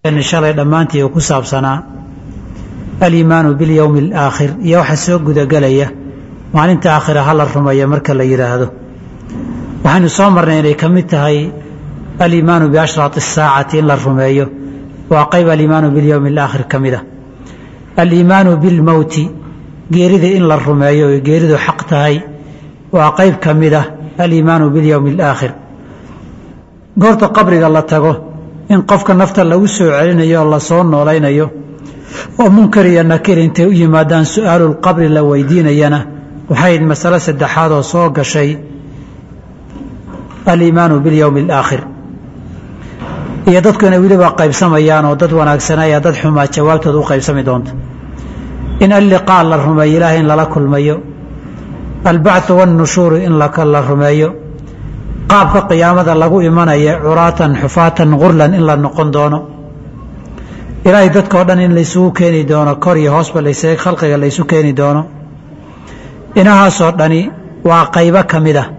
shalay dhammaantii uu ku saabsanaa aliimaanu bilyowmi alaakhir iyo waxa soo gudagelaya maalinta aakhira ha la rumeeyo marka la yidhaahdo waxaynu soo marnay inay ka mid tahay aliimaanu biashraati asaacati in la rumeeyo waa qayb aliimaanu bilyowmi alaakhir ka mid a aliimaanu bilmowti geerida in la rumeeyo oy geeridu xaq tahay waa qayb ka mid ah aliimaanu bilyowmi alaakhir goorta qabriga la tago in qofka nafta lagu soo celinayo oo lasoo noolaynayo oo munkar iyo nakir intay u yimaadaan su-aalulqabri la weydiinayana waxayd masalo saddexaad oo soo gashay aliimaanu bilyowmi alaakhir iyo dadku inay weliba qaybsamayaan oo dad wanaagsanaya dad xumaa jawaabtooda u qaybsami doonto in alliqaa la rumeeyo ilaahay in lala kulmayo albacthu wannushuuru in la rumeeyo qaabka qiyaamada lagu imanaya curaatan xufaatan gurlan in la noqon doono ilaahay dadkao dhan in laysugu keeni doono kor iyo hoosba laysaga khalqiga laysu keeni doono inahaasoo dhani waa qaybo ka mid ah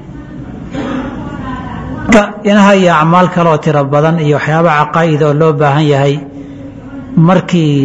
inaha iyo acmaal kaleoo tiro badan iyo waxyaaba caqaa'id oo loo baahan yahay markii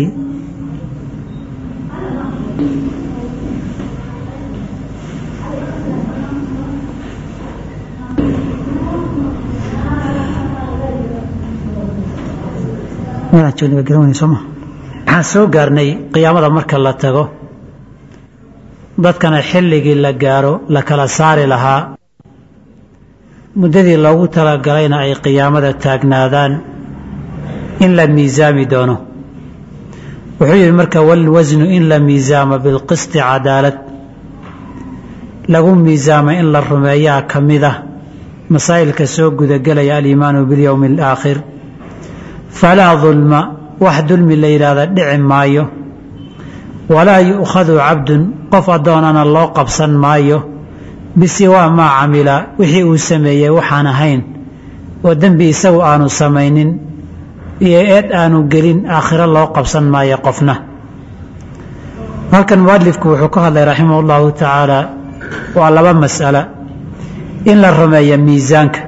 waxaan soo gaarnay qiyaamada marka la tago dadkana xilligii la gaaro la kala saari lahaa muddadii loogu talagalayna ay qiyaamada taagnaadaan in la miisaami doono wuxuu yidhi marka walwasnu in la miisaamo bilqisti cadaalad lagu miisaamo in la rumeeyaa ka mid ah masaa'ilka soo gudagelaya aliimaanu bilyowmi alaakhir falaa dulma wax dulmi la yidhaahda dhici maayo walaa yu'khadu cabdun qof addoonana loo qabsan maayo bisiwaa maa camila wixii uu sameeyey waxaan ahayn oo dembi isagu aanu samaynin iyo eed aanu gelin aakhiro loo qabsan maayo qofna halkan mualifku wuxuu ka hadlay raximah ullahu tacaala waa laba mas'ala in la rumeeyo miisaanka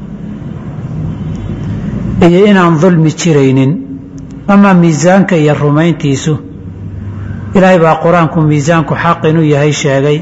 iyo inaan dulmi jiraynin amaa miisaanka iyo rumayntiisu ilaahay baa qur-aanku miisaanku xaq inuu yahay sheegay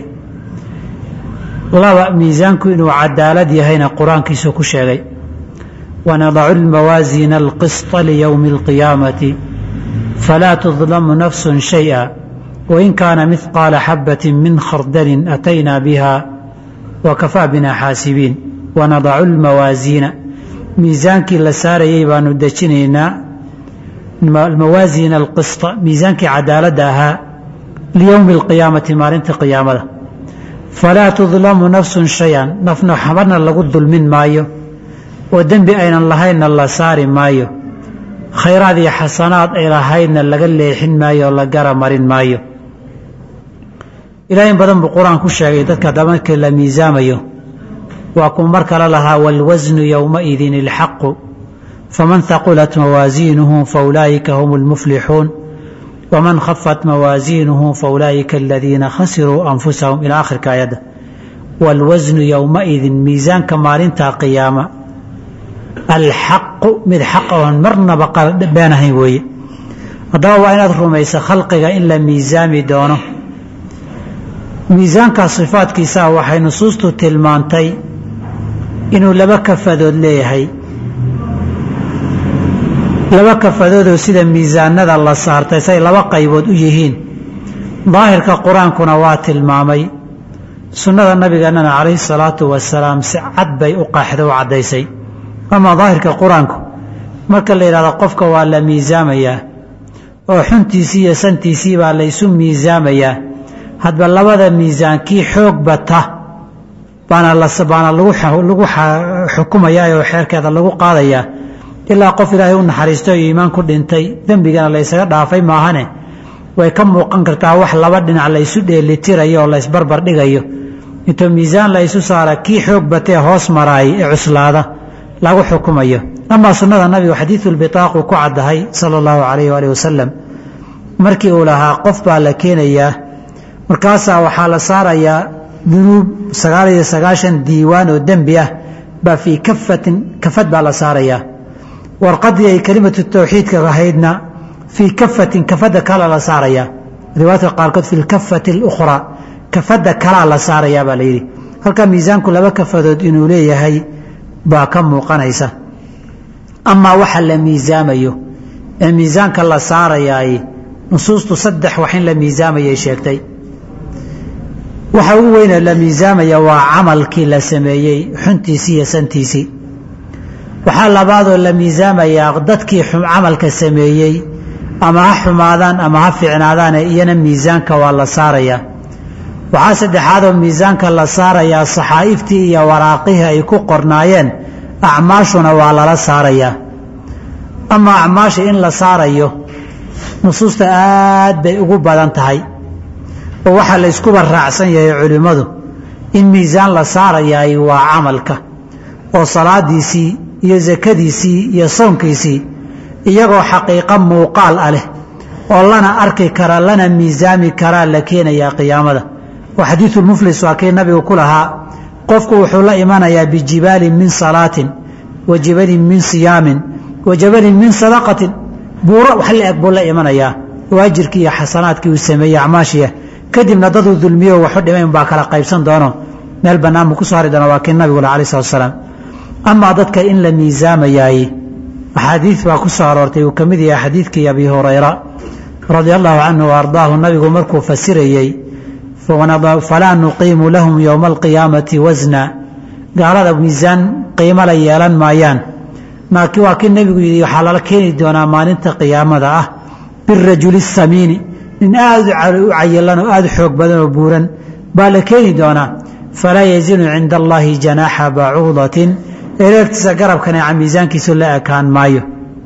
laba miisaanku inuu cadaalad yahayna qur-aankiisu ku sheegay wanadacu lmawaasiina alqisطa liyowmi اlqiyaamati falaa tudlamu nafsu shayئa wain kaana midqaala xabati min khardalin ataynaa biha wakafaa bina xaasibiin wanadacu lmawaasiina miisaankii la saarayay baanu dejinaynaa mawaasiina alqisطa miisaankii cadaaladda ahaa liyowmi اlqiyaamati maalinta qiyaamada falaa tudlamu nafsun shay-an nafna xabarna lagu dulmin maayo oo dembi aynan lahaynna la saari maayo khayraad iyo xasanaad ay lahaydna laga leexin maayo oo la gara marin maayo ilaah in badan buu qur-aan ku sheegay dadka dabanka la miisaamayo waa kuu mar kale lahaa wاlwasnu yowmaidin اlxaqu faman haqulat mawaasiinuhu faulaa'ika hum اlmuflixuun wman khafat mawaasiinuhu faulaa'ika aladiina khasiruu anfusahum ilaa akhirka ayadda wاlwasnu yowmaidin miisaanka maalinta qiyaama alxaqu mid xaq oon marnaba been ahayn weeye haddaba waa inaad rumayso khalqiga in la miisaami doono miisaanka sifaadkiisaa waxay nusuustu tilmaantay inuu laba kafadood leeyahay laba kafadoodoo sida miisaanada la saartay say laba qaybood u yihiin daahirka qur-aankuna waa tilmaamay sunnada nabigeennana calayhi salaatu wasalaam si cad bay u qaaxda u caddaysay amaa daahirka qur-aanku marka la yidhahdo qofka waa la miisaamayaa oo xuntiisii iyo santiisii baa la ysu miisaamayaa hadba labada miisaan kii xoog bata baana baana lagu xukumayaa oo xeerkeeda lagu qaadayaa ilaa qof ilaahay u naxariisto iyo iimaan ku dhintay dembigana la ysaga dhaafay maahane way ka muuqan kartaa wax laba dhinac la ysu dheelitirayo oo la ysbarbar dhigayo intuu miisaan la ysu saara kii xoog batee hoos maraay ee cuslaada lagu xukumayo amaa sunnada nabigu xadiidulbitaaqu ku caddahay sala allahu calayh waali wasalam markii uu lahaa qof baa la keenayaa markaasaa waxaa la saarayaa dunuub sagaal iyo sagaashan diiwaan oo dembi ah baa fii kafatin kafad baa la saarayaa warqadii ay kelimatu tawxiidka ahaydna fii kafatin kafadda kala la saarayaa riwaayadka qaarkood fi lkafati اlukhraa kafadda kalaa la saarayaa baa la yidhi halkaa miisaanku laba kafadood inuu leeyahay baa ka muuqanaysa amaa waxa la miisaamayo ee miisaanka la saarayaay nusuustu saddex wax in la miisaamayay sheegtay waxa ugu weynee la miisaamaya waa camalkii la sameeyey xuntiisii iyo santiisii waxaa labaadoo la miisaamayaa dadkii camalka sameeyey ama ha xumaadaan ama ha fiicnaadaane iyana miisaanka waa la saarayaa waxaa saddexaadoo miisaanka la saarayaa saxaa'iftii iyo waraaqihii ay ku qornaayeen acmaashuna waa lala saarayaa ama acmaasha in la saarayo nusuusta aad bay ugu badan tahay oo waxaa la yskuba raacsan yahay culimmadu in miisaan la saarayaay waa camalka oo salaadiisii iyo sakadiisii iyo soonkiisii iyagoo xaqiiqo muuqaal ah leh oo lana arki kara lana miisaami karaa la keenayaa qiyaamada oo xadiisulmuflis waa kii nabigu ku lahaa qofku wuxuu la imanayaa bijibaalin min salaatin wa jibalin min siyaamin wa jabalin min sadaqatin buuro wax la eg buu la imanayaa oo ajirkii iyo xasanaadkii uu sameeyey acmaashiya kadibna daduu dulmiyo waxu dhimay unbaa kala qaybsan doono meel bannaan buu kusoo hari doona waa kii nabigula alai salatu salaam amaa dadka in la miisaamayaay axaadiid baa ku soo aroortay uu ka mid yahay xadiidkii abi hurayra radia allahu canhu wa ardaahu nabigu markuu fasirayey falaa nuqiimu lahum yowma alqiyaamati wasna gaalada miisaan qiimo la yeelan maayaan waa kii nebigu yidhi waxaa lala keeni doonaa maalinta qiyaamada ah birajuli samiini nin aada u cayilan oo aada xoog badan oo buuran baa la keeni doonaa falaa yazinu cinda allahi janaaxa bacuudatin ereertiisa garabkan ee miisaankiisu la ekaan maayo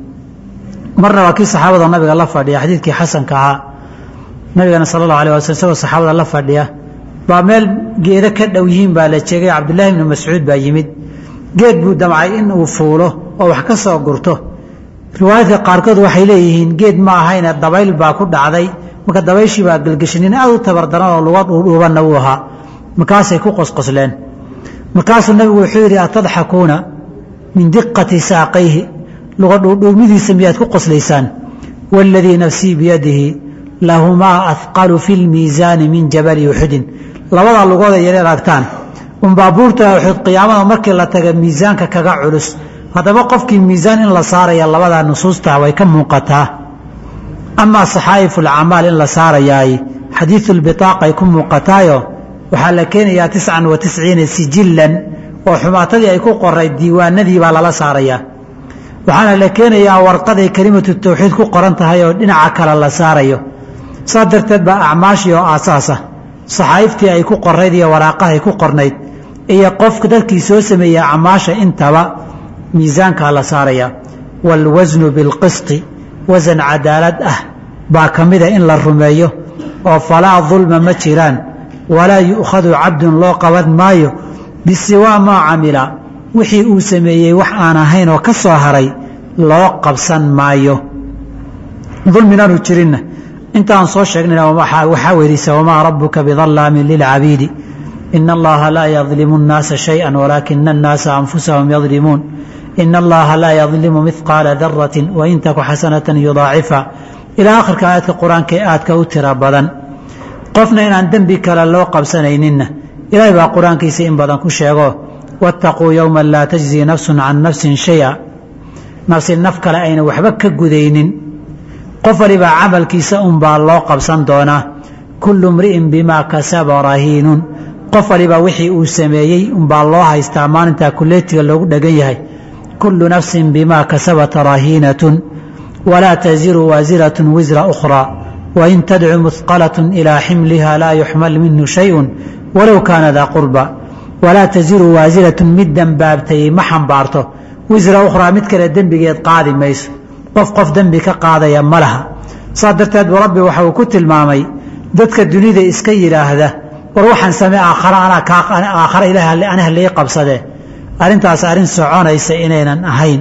marna waa kii saxaabada nabiga la fadhiya xadiidkii xasanka ahaa nabigana sala allahu alay waslam isagoo saxaabada la fadhiya baa meel geedo ka dhow yihiin baa la jeegay cabdullaahi ibnu mascuud baa yimid geed buu damcay in uu fuulo oo wax ka soo gurto riwaayadka qaarkood waxay leeyihiin geed ma ahayne dabayl baa ku dhacday marka dabayshii baa gelgeshay nin aad u tabardaran oo luga dhuudhuubanna wuu ahaa markaasay ku qosqosleen markaasuu nabigu wuxuu yidhi atadxakuuna min diqati saaqayhi luga dhuudhuumidiisa miyaad ku qoslaysaan waaladii nafsii biyadihi lahumaa ahqalu fi lmiisaani min jabali uxudin labadaa lugooda yar aragtaan unbaa buurta uxud qiyaamada markii la taga miisaanka kaga culus haddaba qofkii miisaan in la saaraya labadaa nusuusta way ka muuqataa amaa saxaa'ifu lacamaal in la saarayaay xadiidu lbitaaqay ku muuqataayo waxaa la keenayaa tiscan wa tisciina sijillan oo xumaatadii ay ku qoray diiwaanadii baa lala saarayaa waxaana la keenayaa warqaday kelimatu tawxiid ku qoran tahay oo dhinaca kale la saarayo saas darteed baa acmaashii oo aasaasa saxaa'iftii ay ku qorayd iyo waraaqahay ku qornayd iyo qofka dadkii soo sameeyey acmaasha intaba miisaankaa la saaraya waalwasnu bilqisti wasan cadaalad ah baa ka mida in la rumeeyo oo falaa dulma ma jiraan walaa yu'khadu cabdun loo qaban maayo bisiwaa maa camila wixii uu sameeyey wax aan ahayn oo ka soo haray loo qabsan maayo dulminaanu jirinna intaan soo sheegnayna waxaa weelisa wamaa rabuka bidallaamin lilcabiidi ina allaha laa yadlimu اnnaasa shayئa walaakina annaasa anfusahum yadlimuun ina allaha laa yadlimu midqaala darati wain taku xasanata yudaacifa ilaa akhirka aayadka qur-aanka ee aadka u tira badan qofna inaan dembi kale loo qabsanayninna ilaahay baa qur-aankiisa in badan ku sheego waataquu yowma laa tajzii nafsun can nafsin shaya nafsi naf kale ayna waxba ka gudaynin qof walibaa camalkiisa unbaa loo qabsan doonaa kullu mri'in bimaa kasaba rahiinun qof walibaa wixii uu sameeyey unbaa loo haystaa maalintaa kuleetiga loogu dhegan yahay kullu nafsin bimaa kasabat rahiinatun walaa taziru waasiratun wisra ukhraa wain tadcu muhqalatun ilaa ximliha laa yuxmal minhu shayun walow kaana daa qurba walaa taziru waasiratun mid dembaabtayey ma xambaarto wisra ukhraa mid kale dembigeed qaadi mayso qof qof dembi ka qaadaya ma laha saas darteed buu rabbi waxa uu ku tilmaamay dadka dunida iska yidhaahda war waxaan samey aakhara anaa aakhara ilaah aniha lii qabsadee arrintaas arrin soconaysa inaynan ahayn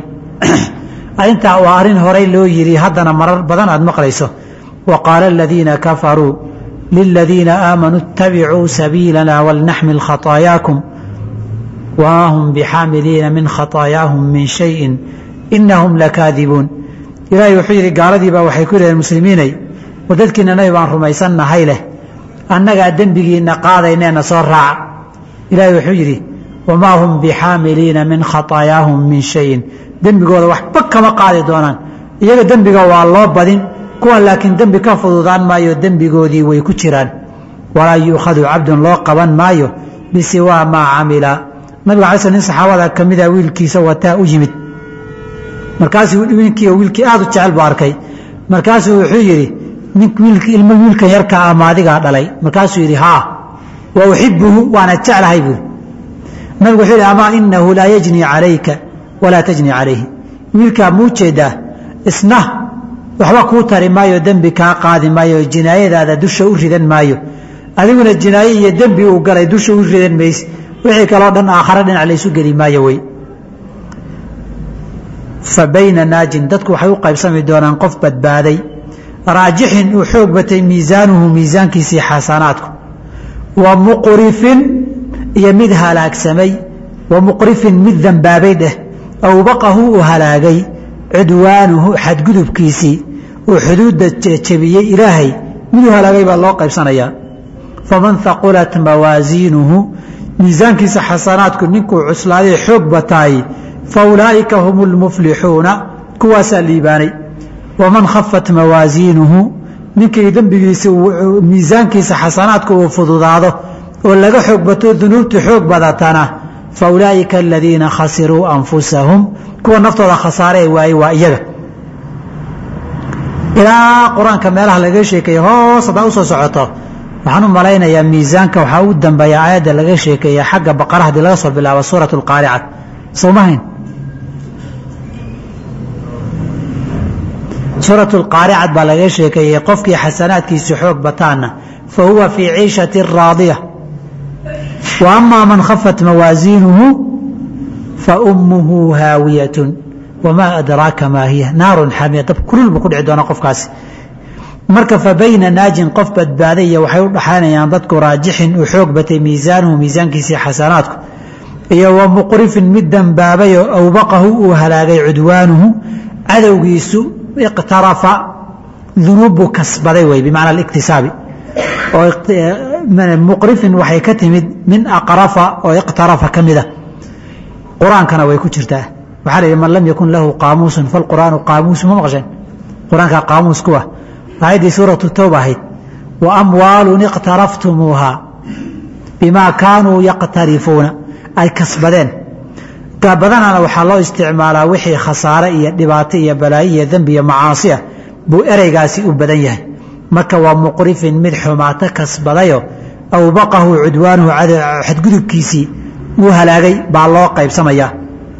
arrintaa waa arrin horay loo yidhi haddana marar badan aad maqlayso wa qaala aladiina kafaruu liladiina aamanuu ittabicuu sabiilana walnaxmil khataayaakum wamaa hum bixaamiliina min khataayaahum min shayin inahum lakaadibuun ilaahay wuxuu yidhi gaaladiibaa waxay ku yidhaheen muslimiinay war dadkiina nabi baan rumaysannahay leh annagaa dembigiinna qaadayneena soo raaca ilaahay wuxuu yidhi wamaa hum bixaamiliina min khataayaahum min shayin dembigooda waxba kama qaadi doonaan iyaga dembiga waa loo badin kuwan laakiin dembi ka fududaan maayo dembigoodii way ku jiraan walaa yuukhadu cabdun loo qaban maayo bisiwaa maa camila nabiga alay sl nin saxaabada ka mida wiilkiisa wataa u yimid markaasuu ninkii wiilkii aad u jecel buu arkay markaasuu wuxuu yidhi ilmo wiilkan yarka ama adigaa dhalay markaasuu yidhi haa wa uxibuhu waana jeclahay buuri nabigu wuxuu yidhi amaa inahu laa yajnii calayka walaa tajnii calayhi wiilkaa muu jeedaa isna waxba kuu tari maayo dembi kaa qaadi maayo jinaayadaada dusha u ridan maayo adiguna jinaaye iyo dembi uu galay dusha u ridan mayse wixii kaloo dhan aakhare dhinac laysu geli maayo wey fa bayna naajin dadku waxay u qaybsami doonaan qof badbaaday raajixin uu xoog batay miisaanuhu miisaankiisii xasanaadku wa muqrifin iyo mid halaagsamay wa muqrifin mid dambaabay dheh awbaqahu uu halaagay cudwaanuhu xadgudubkiisii uu xuduudda jebiyey ilaahay miduu halaagay baa loo qaybsanayaa faman haqulat mawaasiinuhu miisaankiisa xasanaadku ninkuu cuslaaday xoog bataay fa ulaa'ika hum lmuflixuuna kuwaasaa liibaanay waman khafat mawaasiinuhu ninkii dembigiisa miisaankiisa xasanaadku uu fududaado oo laga xoog bato dunuubtu xoog badatana fa ulaa'ika aladiina khasiruu anfusahum kuwa naftooda khasaaree waaye waa iyaga ilaa qur-aanka meelaha laga sheekeeye hoos haddaa usoo socoto waxaan u malaynayaa miisaanka waxaa u dambeeya aayadda laga sheekeeya xagga baqara haddii laga soo bilaabo suurat lqaaricat soomahayn suurat lqaaricad baa laga sheekeeyey qofkii xasanaadkiisu xoog bataana fa huwa fii ciishati raadiya wa amaa man khafat mawaasiinuhu fa ummuhu haawiyatun wamaa adraaka maa hiya naarun xamiya dab kulul buu ku dhici doona qofkaasi marka fa bayna naajin qof badbaadaya waxay u dhaxaynayaan dadku raajixin uu xoog batay miisaanuhu miisaankiisii xasanaadku iyo wa muqrifin mid dambaabayoo awbaqahu uu halaagay cudwaanuhu cadowgiisu iqtarafa dunuubbuu kasbaday wey bimacna aliktisaabi oo muqrifin waxay ka timid min aqrafa oo iqtarafa ka mida qur-aankana way ku jirtaa waxaa la yidhi man lam yakun lahu qaamuusun falqur'aanu qaamuusu ma maqasheen qur-aanka qaamuus kuwa aayaddii suuratu towba ahayd wa amwaalun iqtaraftumuuha bimaa kaanuu yaqtarifuuna ay kasbadeen badanana waxaa loo isticmaalaa wixii khasaare iyo dhibaato iyo balaayo iyo dembi iyo macaasi ah buu ereygaasi u badan yahay marka waa muqrifin mid xumaato kasbadayo awbaqahu cudwaanuhu xadgudubkiisii uu halaagay baa loo qaybsamayaa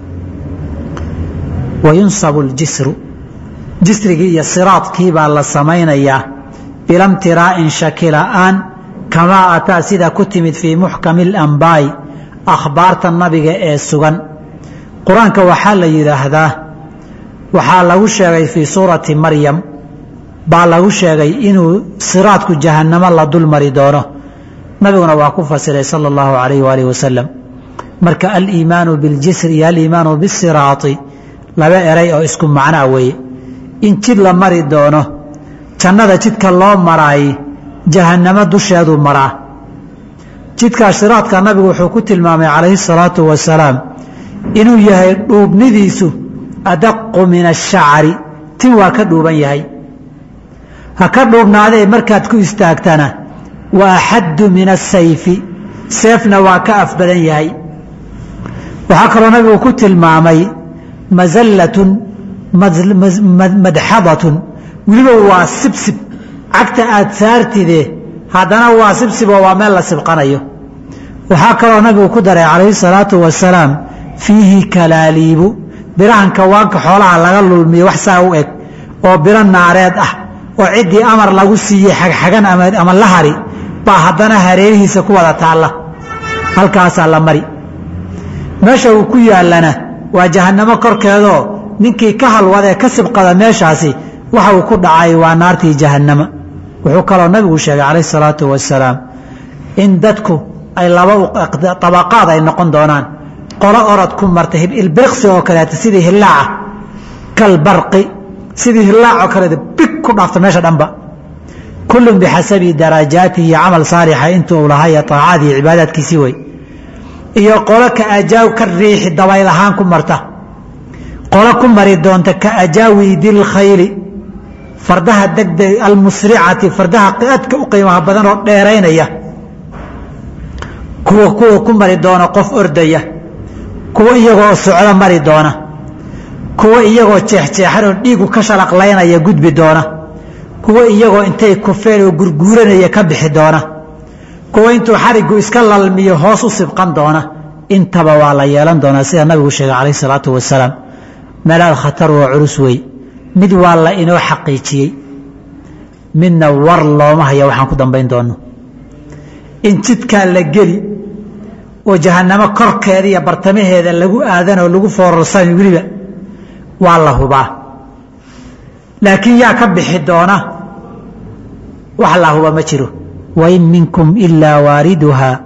wayunsabu ljisru jisrigii iyo siraadkii baa la samaynayaa bilamtiraa'in shaki la'aan kamaa ataa sida ku timid fii muxkami alambaa'i akhbaarta nabiga ee sugan qur-aanka waxaa la yidhaahdaa waxaa lagu sheegay fii suurati maryam baa lagu sheegay inuu siraadku jahannamo la dul mari doono nabiguna waa ku fasiray sala allahu calayh waalihi wasalam marka aliimaanu biاljisri iyo aliimaanu bisiraati laba eray oo isku macnaa weeye in jid la mari doono jannada jidka loo maraay jahannamo dusheeduu maraa jidkaa siraadka nabigu wuxuu ku tilmaamay calayhi salaatu wasalaam inuu yahay dhuubnidiisu adaqu min ashacari tin waa ka dhuuban yahay ha ka dhuubnaadee markaad ku istaagtana wa axaddu min asayfi seefna waa ka af badan yahay waxaa kaloo nabigu ku tilmaamay masallatun madxadatun weliba waa sibsib cagta aad saartide haddana waa sibsiboo waa meel la sibqanayo waxaa kaloo nabigu ku daray calayhi salaatu wasalaam fiihi kalaaliibu birahan kawaanka xoolaha laga lulmiyo wax saa u eg oo biro naareed ah oo ciddii amar lagu siiyey xagxagan ama la hari baa haddana hareerihiisa ku wada taalla halkaasaa la mari meesha uu ku yaallana waa jahannamo korkeedoo ninkii ka halwadee ka sibqada meeshaasi waxa uu ku dhacay waa naartii jahannama wuxuu kaloo nabigu sheegay calayhi salaatu wasalaam in dadku ay laba abaqaad ay noqon doonaan qolo orod ku marta ilbiriqsi oo kaleeta sidii hillaaca kalbarqi sidii hilaacoo kale big ku dhaafta meesha dhanba kullun bixasabi darajaatihi camal saalixa intuu u lahaa iyo aacadii cibaadaadkiisii wey iyo qolo ka ajaaw ka riixi dabayl ahaan ku marta qolo ku mari doonta ka ajaawidi lkhayli fardaha degdeg almusricati fardaha aadka u qiimaha badan oo dheeraynaya kuwa kuwa ku mari doona qof ordaya kuwa iyagoo socdo mari doona kuwa iyagoo jeexjeexan oo dhiigu ka shalaqlaynaya gudbi doona kuwa iyagoo intay kufeen oo gurguuranaya ka bixi doona kuwa intuu xarigu iska lalmiyo hoos u sibqan doona intaba waa la yeelan doonaa sida nabigu sheegay calayh salaatu wasalaam meelaal khatar waa culus wey mid waa la inoo xaqiijiyey midna war looma haya waxaan ku dambayn doonno in jidkaa la geli oo jahannamo korkeeda iyo bartamaheeda lagu aadan oo lagu foorarsan weliba waa la hubaa laakiin yaa ka bixi doona wax la huba ma jiro wain minkum ilaa waariduhaa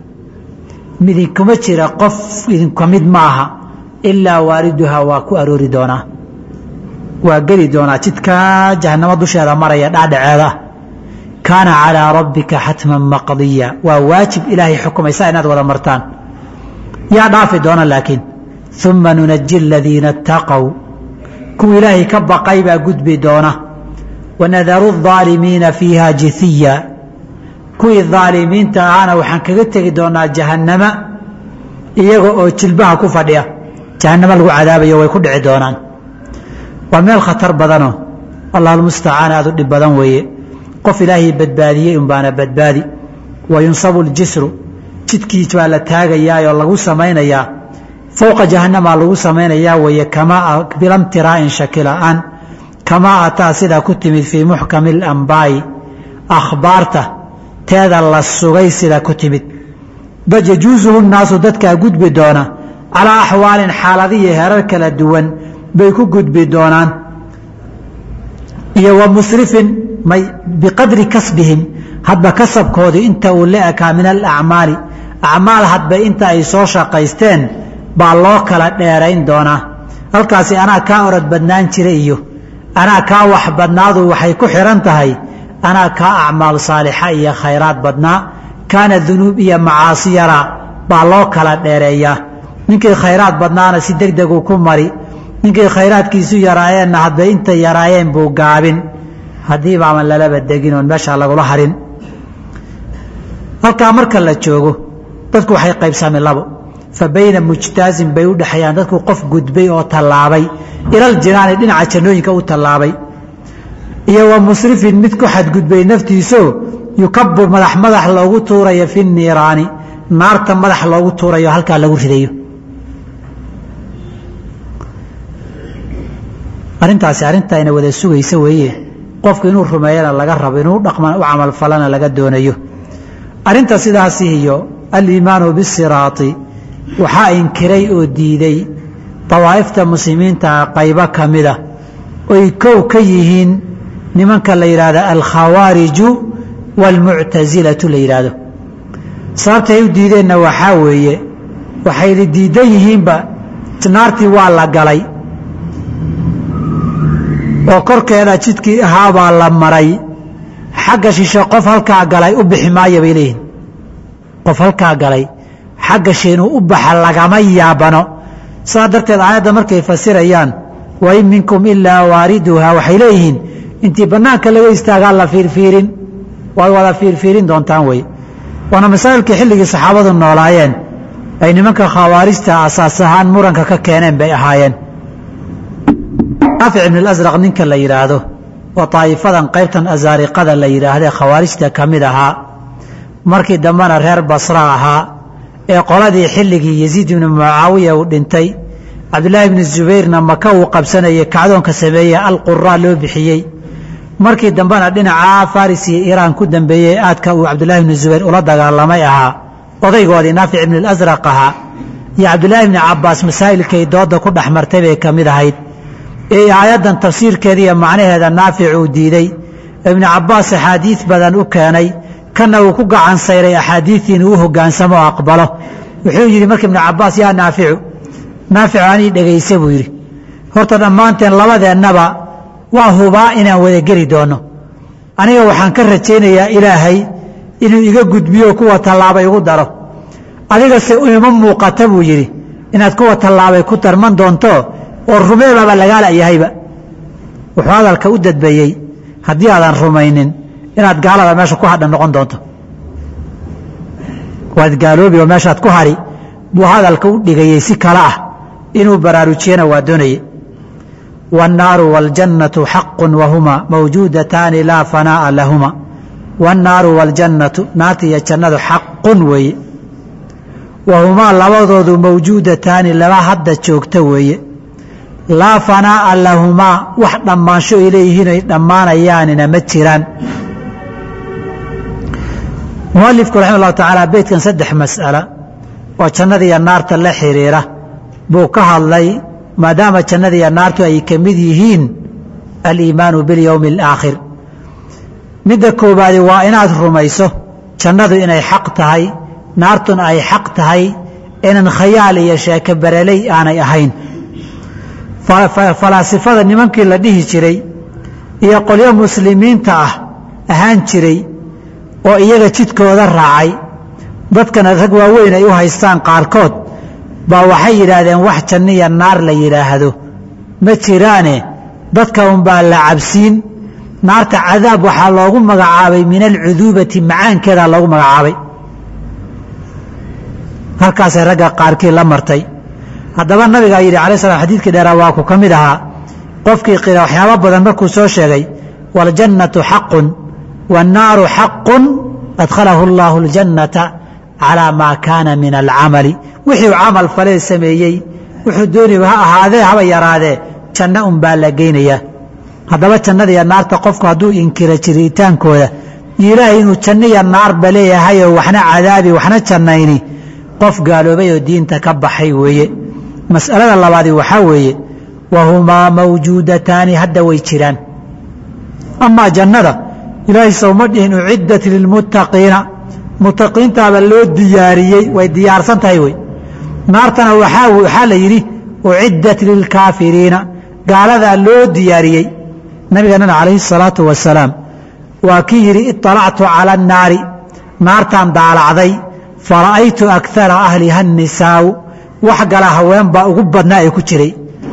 idinkuma jira qof idinka mid ma aha ilaa waariduhaa waa ku aroori doonaa waa geli doonaa jidkaa jahannamo dusheeda maraya dhaadhaceeda kaana calىa rabbika xatman maqdiya waa waajib ilaahay xukumaysa inaad wada martaan yaa dhaafi doona laakiin uma nunaji aladiina اtaqow kuwa ilaahay ka baqay baa gudbi doona wanadaru الظaalimiina fiiha jithiya kuwii aalimiinta ahaana waxaan kaga tegi doonaa jahannama iyaga oo jilbaha ku fadhiya jahannamo lagu cadaabayo way ku dhici doonaan waa meel khatar badanoo allah mustacaan aad u dhib badan weeye qof ilaahay badbaadiyey unbaana badbaadi wa yunsabu ljisru jidkii baa la taagayaa oo lagu samaynayaa fowqa jahanamaa lagu samaynayaa weeye kamaa bilamtiraa'in shakila-aan kamaa ataa sidaa ku timid fii muxkami اlambaa'i akhbaarta teeda la sugay sidaa ku timid bal yajuusuhu nnaasu dadkaa gudbi doona calaa axwaalin xaaladiyo herar kala duwan bay ku gudbi doonaan iyo wa musrifin may biqadri kasbihim hadba kasabkoodii inta uu la ekaa min alacmaali acmaal hadba inta ay soo shaqaysteen baa loo kala dheerayn doonaa halkaasi anaa kaa orod badnaan jira iyo anaa kaa wax badnaadu waxay ku xihan tahay anaa kaa acmaal saalixa iyo khayraad badnaa kaana dunuub iyo macaasi yaraa baa loo kala dheereeyaa ninkii khayraad badnaana si deg deguu ku mari ninkii khayraadkiisu yaraayeenna hadbay intay yaraayeen buu gaabin haddii baaban lalaba degin oon meeshaa lagula harin halkaa marka la joogo dadku waxay qaybsami labo fa bayna mujtaazin bay u dhexeeyaan dadku qof gudbay oo tallaabay ilal jinaani dhinaca jannooyinka u tallaabay iyo wa musrifin mid ku xadgudbay naftiiso yukabu madax madax loogu tuurayo fi niiraani naarta madax loogu tuurayo halkaa lagu ridayo arrintaasi arintayna wada sugaysa weeye qofku inuu rumeeyana laga rabo inuu dhaqma u camalfalana laga doonayo arrinta sidaasi iyo aliimaanu bisiraati waxaa inkiray oo diiday dawaa'ifta muslimiinta qaybo ka mida oy kow ka yihiin nimanka la yidhaahdo alkhawaariju waalmuctasilatu la yidhaahdo sababtay u diideenna waxaa weeye waxayna diidan yihiinba naartii waa la galay oo korkeeda jidkii ahaabaa la maray xagga shishe qof halkaa galay u bixi maayo bay leeyihin qof halkaa galay xagga shi inuu u baxa lagama yaabano saa darteed aayadda markay fasirayaan wain minkum ilaa waariduhaa waxay leeyihiin intii bannaanka laga istaagaa la fiirfiirin waad wada fiirfiirin doontaan wey waana masaa'ilkii xilligii saxaabadu noolaayeen ay nimanka khawaarijta asaas ahaan muranka ka keeneen bay ahaayeen raafic ibn اlasraq ninka la yidhaahdo oo daa'ifadan qaybtan asaariqada la yidhaahdee khawaarijta ka mid ahaa markii dambena reer basra ahaa ee qoladii xilligii yasiid ibnu mucaawiya uu dhintay cabdulaahi ibnu zubayrna maka uu qabsanayay kacdoonka sameeyey alquraa loo bixiyey markii dambena dhinacaa faris iyo iiraan ku dambeeyey aadka uu cabdulaahi ibnu zubayr ula dagaalamay ahaa odaygoodii naafic ibn اlasraq ahaa iyo cabdulaahi ibni cabaas masaa'ilkay dooda ku dhex martay bay ka mid ahayd ee aayaddan tafsiirkeeda iyo macnaheeda naafic uu diiday ibnu cabaas axaadiid badan u keenay kana uu ku gacan sayray axaadiidii inuu u hogaansamo oo aqbalo wuxuu yidhi marka ibnu cabaas yaa naaficu naaficu anii dhegaysa buu yidhi horta dhammaanteen labadeennaba waa hubaa inaan wada geli doono aniga waxaan ka rajaynayaa ilaahay inuu iga gudbiyo kuwa tallaabay igu daro adigase ima muuqata buu yidhi inaad kuwa tallaabay ku darman doonto oo rumeebaba lagaala yahayba wuxuu hadalka u dadbayey haddii aadan rumaynin inaad gaalada meesha ku hadhan noqon doonto waad gaaloobi oo meeshaad ku hari buu hadalka u dhigayey si kale ah inuu baraarujiyana waa doonayey waannaaru waaljannatu xaqun wahuma mawjuudataani laa fanaa'a lahuma waannaaru waaljannatu naarta iyo jannadu xaqun weeye wahumaa labadoodu mawjuudataani laba hadda joogta weeye laa fanaa'a lahumaa wax dhammaansho ay leeyihiin ay dhammaanayaanina ma jiraan mualifku raxima allahu tacaala beytkan saddex mas'ala oo jannada iyo naarta la xiriira buu ka hadlay maadaama jannada iyo naartu ay ka mid yihiin aliimaanu biاlyowmi اlaakhir midda koobaadi waa inaad rumayso jannadu inay xaq tahay naartuna ay xaq tahay inan khayaal iyo sheeke bareley aanay ahayn falaasifada nimankii la dhihi jiray iyo qolyo muslimiinta ah ahaan jiray oo iyaga jidkooda raacay dadkana rag waaweyn ay u haystaan qaarkood baa waxay yidhaahdeen wax janniya naar la yidhaahdo ma jiraane dadka unbaa la cabsiin naarta cadaab waxaa loogu magacaabay min alcuduubati macaankeedaa loogu magacaabay halkaasay ragga qaarkii la martay haddaba nabigaa yidhi alay slam xadiidkii dheeraa waa ku ka mid ahaa qofkii qira waxyaabo badan markuu soo sheegay waاljannatu xaqun waannaaru xaqun adkhalahu اllahu اljannata calaa maa kaana min alcamali wixii uu camal falee sameeyey wuxuu dooniba ha ahaadee haba yaraadee janno un baa la geynayaa haddaba jannada iyo naarta qofku hadduu inkiro jiritaankooda iyo ilaahay inuu janno iyo naarba leeyahayoo waxna cadaabi waxna jannayni qof gaaloobay oo diinta ka baxay weeye mas'alada labaadi waxaa weeye wahumaa mawjuudataani hadda way jiraan amaa jannada ilaahay sowma dhihin uciddat lilmuttaqiina muttaqiintaaba loo diyaariyey way diyaarsan tahay wey naartana waxaa la yidhi uciddat lilkaafiriina gaaladaa loo diyaariyey nabigeenana calayhi salaatu wasalaam waa kii yidhi iطalactu cala annaari naartaan daalacday fara'aytu akara ahliha annisaau wax gala haween baa ugu badnaa ee ku jiray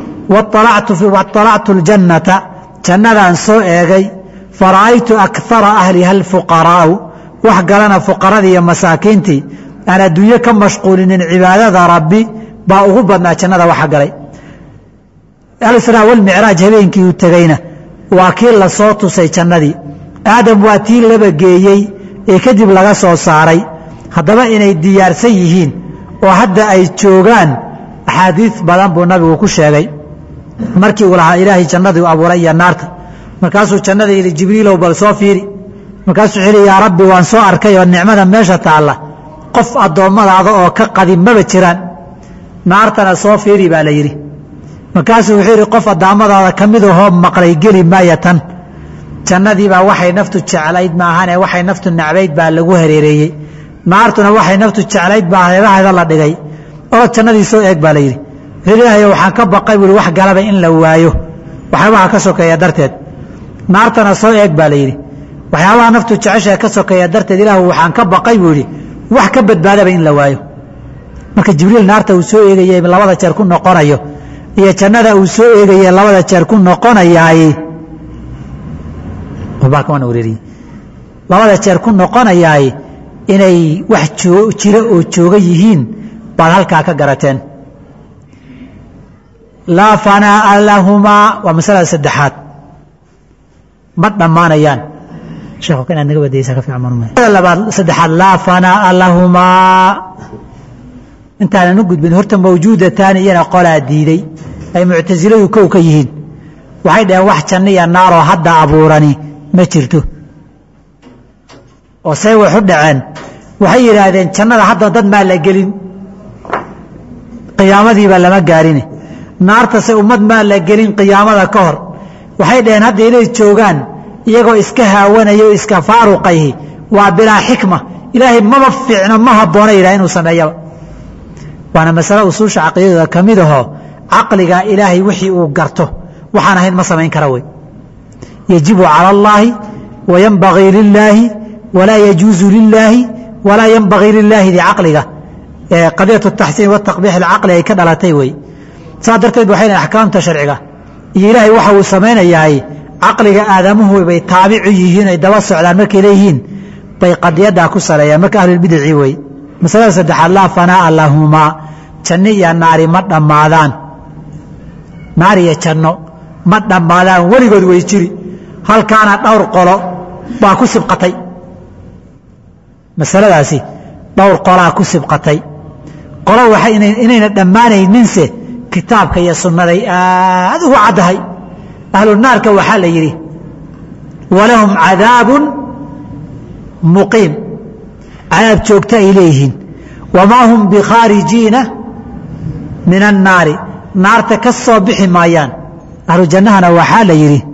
waطalactu اljannata jannadaan soo eegay fara'aytu akara ahliha alfuqaraa'u wax galana fuqaradii iyo masaakiintii aan adduunyo ka mashquulinin cibaadada rabbi baa ugu badnaa jannada waxa galay alisraa walmicraaj habeenkii uu tegeyna waa kii la soo tusay jannadii aadam waa tii laba geeyey ee kadib laga soo saaray haddaba inay diyaarsan yihiin oo hadda ay joogaan axaadiis badan buu nabigu ku sheegay markii uu lahaa ilaahay jannadii abuuray iyo naarta markaasuu jannada yidhi jibriilow bal soo fiiri markaasuu wuxuu yidhi yaa rabbi waan soo arkay oo nicmada meesha taalla qof addoommadaada oo ka qadin maba jiraan naartana soo fiiri baa la yidhi markaasuu wuxuu yidhi qof addaammadaada ka mid ahoo maqlay geli maaya tan jannadiibaa waxay naftu jeclayd maahane waxay naftu nacbayd baa lagu hareereeyey naartuna waxay naftu jeclayd baa hareeraheeda la dhigay orod jannadii soo eeg baa la yidhi ilaahay waxaan ka baqay buui wax galaba in la waayo waxyaabaha ka sokeeya darteed naartana soo eeg baa la yidhi waxyaabaha naftu jeceshae ka sokeeya darteed ilaahu waxaan ka baqay buu yidhi wax ka badbaadaba in la waayo marka jibriil naarta uu soo eegaye labada jeer ku noqonayo iyo jannada uu soo eegaye labada jeer ku noqonayaay labada jeer ku noqonayaay inay wax jira oo jooga yihiin baad halkaa ka garateen laa fanaa'a lahumaa waa masalada saddexaad ma dhammaanayaan sheekhu inaad naga badaysa ka fiican maada labaad saddexaad laa fanaa'a lahumaa intaanan u gudbin horta mawjuudataani iyana qolaa diiday ay muctasiladu kow ka yihiin waxay dhaheen wax janno iyo naaroo hadda abuurani ma jirto oo say wax u dhaceen waxay yidhaahdeen jannada hadda dad maa la gelin qiyaamadiiba lama gaarine naartase ummad maa la gelin qiyaamada ka hor waxay dhaheen hadda inay joogaan iyagoo iska haawanaya o iska faaruqayhi waa bilaa xikma ilaahay maba fiicno ma habboona yidhah inuu sameeyaba waana masale usuusha caqiidadooda ka mid ahoo caqliga ilaahay wixii uu garto waxaan ahayn ma samayn kara wey yajibu cala allaahi wayanbagii lilaahi walaa yajuuzu lilaahi walaa yanbagii lilaahi di caqliga qadiyat taxsiin wataqbiix alcaqli ay ka dhalatay wey saa darteed waxay lehin axkaamta sharciga iyo ilaahay waxa uu samaynayahay caqliga aadamuhu bay taabicu yihiin ay daba socdaan markay leeyihiin bay qadiyaddaa ku saleeyaan marka ahlulbidici wey masalada saddexaad laa fanaa'a lahumaa janno iyo naari ma dhammaadaan naar iyo janno ma dhammaadaan weligood way jiri halkaana dhowr qolo baa ku sibqatay masaladaasi dhowr qolaa ku sibqatay qolo waxay inayna dhammaanayninse kitaabka iyo sunnaday aad ugu caddahay ahlu naarka waxaa la yidhi walahum cadaabun muqiim cadaab joogto ay leeyihiin wamaa hum bikhaarijiina min annaari naarta ka soo bixi maayaan ahlu jannahana waxaa la yidhi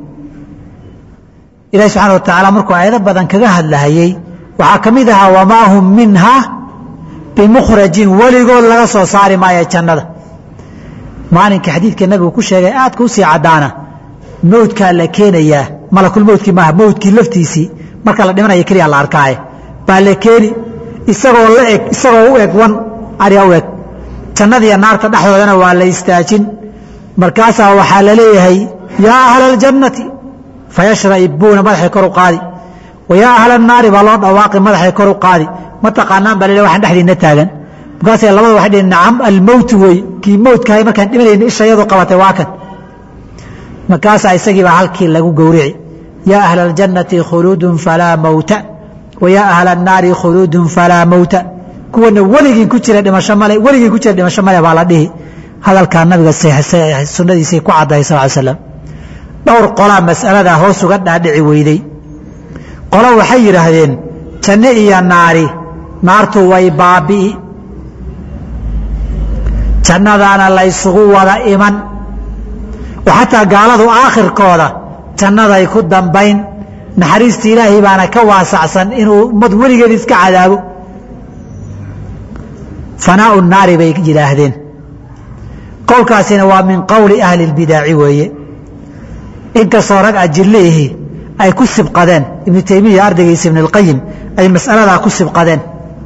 ilahi subxana wa tacaala markuu aayado badan kaga hadlahayey waxaa ka mid ahaa wamaa hum minha bimukhrajin weligood laga soo saari maayo jannada maalinka xadiidka nabigu ku sheegay aadka u sii caddaana mowdkaa la keenayaa malakulmowdkii maaha mowdkii laftiisii marka la dhimanaya keliya la arkaaye baa la keeni isagoo la eg isagoo u eg wan ariga u eg jannadiiyo naarta dhexdoodana waa la istaajin markaasaa waxaa la leeyahay yaa ahla aljannati fayashra'ibuuna madaxay kor u qaadi wa yaa ahla annaari baa loo dhawaaqi madaxay kor u qaadi ma taqaanaan baa la waxaan dhexdiinna taagan markaasay labada waxay dhihin nacam almowtu wey kii mowdkahay markaan dhimanayna isha iyadu qabatay waa kan markaasaa isagiibaa halkii lagu gowrici yaa ahla aljannati khuluudun falaa mowta wa yaa ahla annaari khuluudun falaa mowta kuwana weligiin ku jira dhimasho male weligiin ku jira dhimasho male baa la dhihi hadalkaa nabiga sunnadiisay ku caddahay sal ly slam dhowr qolaa mas'aladaa hoos uga dhaadhici weyday qolo waxay yidhaahdeen janno iyo naari naartu way baabi'i jannadaana laysugu wada iman oo xataa gaaladu aakhirkooda jannaday ku dambayn naxariista ilaahay baana ka waasacsan inuu ummad weligeed iska cadaabo fanaau naari bay yidhaahdeen qowlkaasina waa min qowli ahli اlbidaaci weeye inkastoo rag ajiliihi ay ku sibqadeen ibnu taymiya ardaygiisa ibn اlqayim ay mas'aladaa ku sibqadeen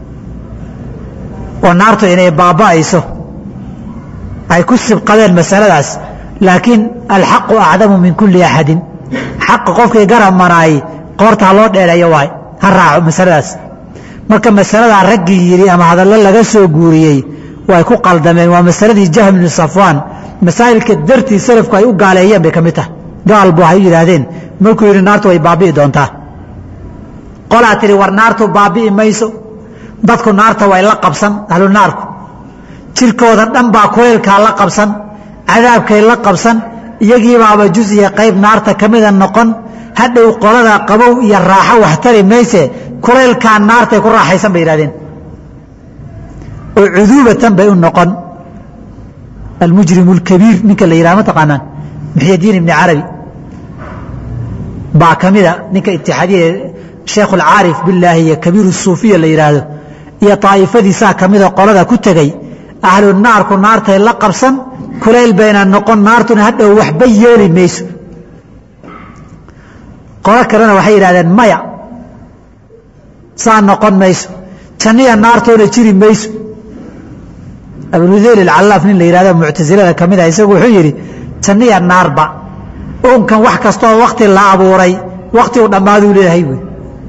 oo naartu inay baaba'ayso ay ku sibqadeen masaladaas laakiin alxaqu acdamu min kuli axadin xaqa qofkii garab manaayey qoorta ha loo dheereeyo waay ha raaco masaladaas marka masaladaa raggii yidhi ama hadallo laga soo guuriyey way ku qaldameen waa masaladii jahm bnu safwaan masaa'ilka dartii salafku ay u gaaleeyeen bay ka mid tahay gaal bu waxay u yidhaahdeen markuu yidhi naartu way baabi'i doontaa qolaa tidhi war naartu baabi'i mayso dadku naarta way la qabsan ahlu naarku jirkooda dhan baa kuleylkaa la qabsan cadaabkay la qabsan iyagiibaaba juz iyo qayb naarta ka mida noqon hadhow qolada qabow iyo raaxo wax tari mayse kulaylkaa naartay ku raaxaysan bay yidhahdeen oo cuduubatan bay u noqon almujrimu اlkabiir ninka la yidhaha ma taqaanaan muxyadiin ibni carabi baa ka mida ninka itixaadiya sheekhu alcaarif billaahi iyo kabiiru suufiya la yidhaahdo iyo daa'ifadiisaa ka mida qolada ku tegey ahlu naarku naartay la qabsan kulayl bayna noqon naartuna hadhow waxba yeeli mayso qolo kalena waxay yidhahdeen maya saa noqon mayso janniya naartoona jiri mayso abuludeyl alcallaaf nin la yidhahdo muctasilada ka mid ah isagu wuxuu yidhi janniya naarba uunkan wax kastooo wakti la abuuray wakti uu dhammaaduu leeyahay buui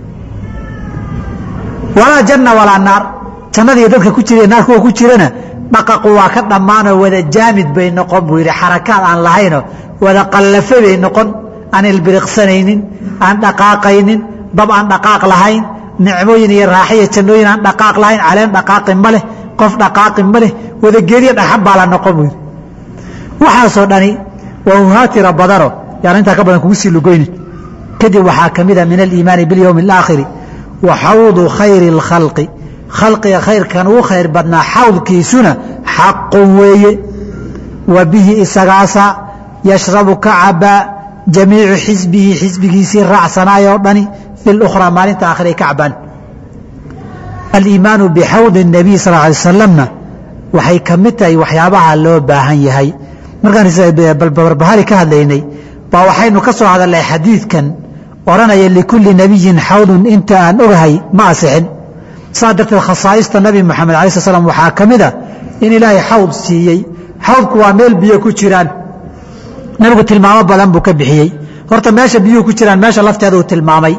walaa janna walaa naar jannadiiyo dadka ku jira naar kuwa ku jirana dhaqaqu waa ka dhammaanoo wada jaamid bay noqon buu yidhi xarakaad aan lahaynoo wada qallafe bay noqon aan ilbiriqsanaynin aan dhaqaaqaynin dab aan dhaqaaq lahayn nicmooyin iyo raaxiyo jannooyin aan dhaqaaq lahayn caleen dhaqaaqi ma leh qof dhaqaaqi ma leh wadageedyo dhaxan baa la noqon buu yidhi waxaasoo dhani waa uhaatira badano yaan intaa ka badan kugu sii lugoynin kadib waxaa ka mida min aliimaani biاlyowmi اlaakhiri wa xawdu khayri اlkhalqi khalqiga khayrkan ugu khayr badnaa xawdkiisuna xaqun weeye wa bihi isagaasa yashrabu ka cabaa jamiicu xisbihi xisbigiisii raacsanaayoo dhani fi lukhraa maalinta aakhira ay ka cabaan aliimaanu bixawdi الnabiy sal ly salamna waxay ka mid tahay waxyaabaha loo baahan yahay markaan barbahari ka hadlaynay baa waxaynu ka soo hadalnay xadiidkan odhanaya likulli nebiyin xawdun inta aan ogahay ma asixin saa darteed khasaa'ista nabi moxamed alai sl slam waxaa ka mid a in ilaahay xawd siiyey xawdku waa meel biyo ku jiraan nabigu tilmaamo badan buu ka bixiyey horta meesha biyuhu ku jiraan meesha lafteeda uu tilmaamay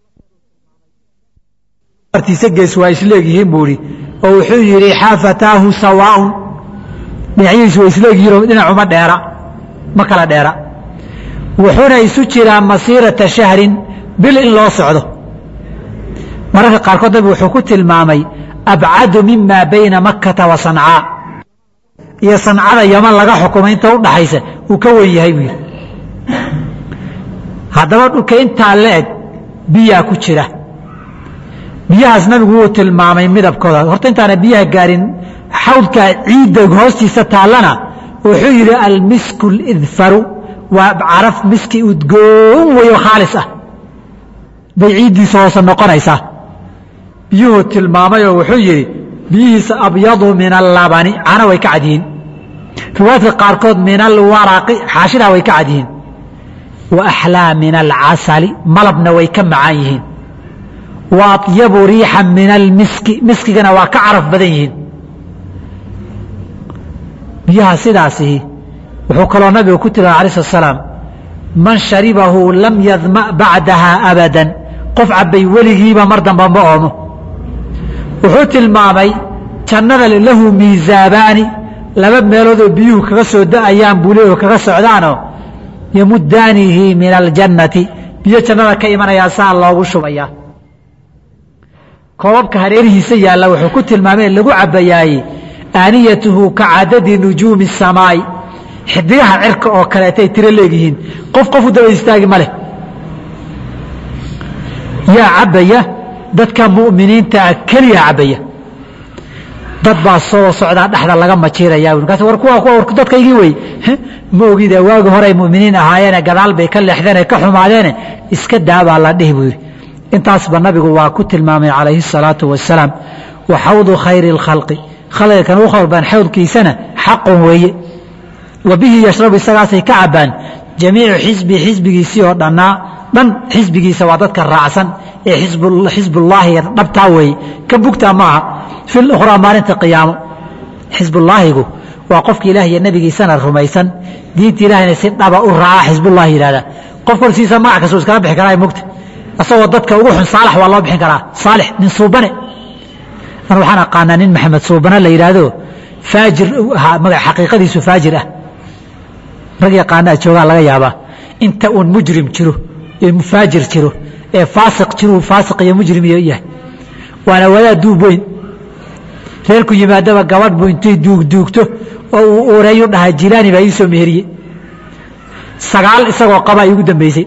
artiisa gees waa isleegyihiin buu ihi oo wuxuu yidhi xaafataahu sawaaun dhinacyadiisu waa isleegyihiinoo dhinacuma dheera ma kala dheera wuxuuna isu jiraa masiirata shahrin bil in loo socdo mararka qaarkood nabigu wuxuu ku tilmaamay abcadu mima bayna makkata wa sancaa iyo sancada yaman laga xukumay inta u dhaxaysa uu ka wen yahay buu yidhi haddaba dhulka intaa la eg biyaa ku jira biyahaas nabigu wuu tilmaamay midabkooda horta intaana biyaha gaarin xawdka ciidda hoostiisa taallana wuxuu yidhi almisku lidfaru waa caraf miski udgoon weyo khaalis ah bay ciiddiisa hoose noqonaysaa biyuhuu tilmaamay oo wuxuu yidhi biyihiisa abyadu min allabani cana way ka cad yihiin riwaayadka qaarkood min alwaraqi xaashidaa way ka cad yihiin wa axlaa min alcasali malabna way ka macaan yihiin wa atyabu riixan min almiski miskigana waa ka caraf badan yihiin biyaha sidaasihi wuxuu kaloo nabigu ku tilmaamay alai slat slaam man sharibahu lam yadma bacdaha abadan qof cabbay weligiiba mar damba ma oomo wuxuu tilmaamay jannada lahu miisaabaani laba meeloodoo biyuhu kaga soo da'ayaan buu leeyaho kaga socdaanoo yamudaanihi min aljannati biyo jannada ka imanayaa saa loogu shubayaa koobabka hareerihiisa yaalla wuxuu ku tilmaamay lagu cabbayaaye aaniyatuhu ka cadadi nujuumi الsamaa'i xidigaha cirka oo kaleetay tiro leegyihiin qof qofu daba istaagi ma leh yaa cabbaya dadka mu'miniintaa keliya cabbaya dad baa soo socdaa dhexda laga majiiraya markaas war kuwa kuwa dadkaygii wey ma ogida waagi horey mu'miniin ahaayeene gadaal bay ka leexdeene ka xumaadeene iska daabaa la dhihi buu yidhi intaasba nabigu waa ku tilmaamay calayhi الsalaatu wasalaam wa xawdu khayri اlkhalqi khalqiga kan ugu khayr badan xawdkiisana xaqun weeye wa bihi yashrabu isagaasay ka cabbaan jamiicu xisbi xisbigiisii oo dhannaa dhan xisbigiisa waa dadka raacsan ee xisbullaahi dhabtaa weeye ka bugtaa ma aha fi lukhraa maalinta qiyaamo xisbullaahigu waa qofka ilaah iyo nebigiisana rumaysan diinta ilahayna si dhaba u raaca xisbullahi yidhahda qof korsiisa magac kastoo iskala bixi karaa mugta asagoo dadka ugu xun saalax waa loo bixin karaa saalix nin suubane an waxaan aqaanaa nin maxamed suubane la yidhaahdo faajir magac xaqiiqadiisu faajir ah rag yaqaanaa joogaa laga yaabaa inta uun mujrim jiro ee faajir jiro ee faasiq jiro faasiq iyo mujrim iyo yahay waana wadaa duub weyn reerku yimaadaba gabadh buu intay duugduugto oo uu ureeyu dhahaa jilaani baa ii soo meheriyey sagaal isagoo qaba ay ugu dambeysay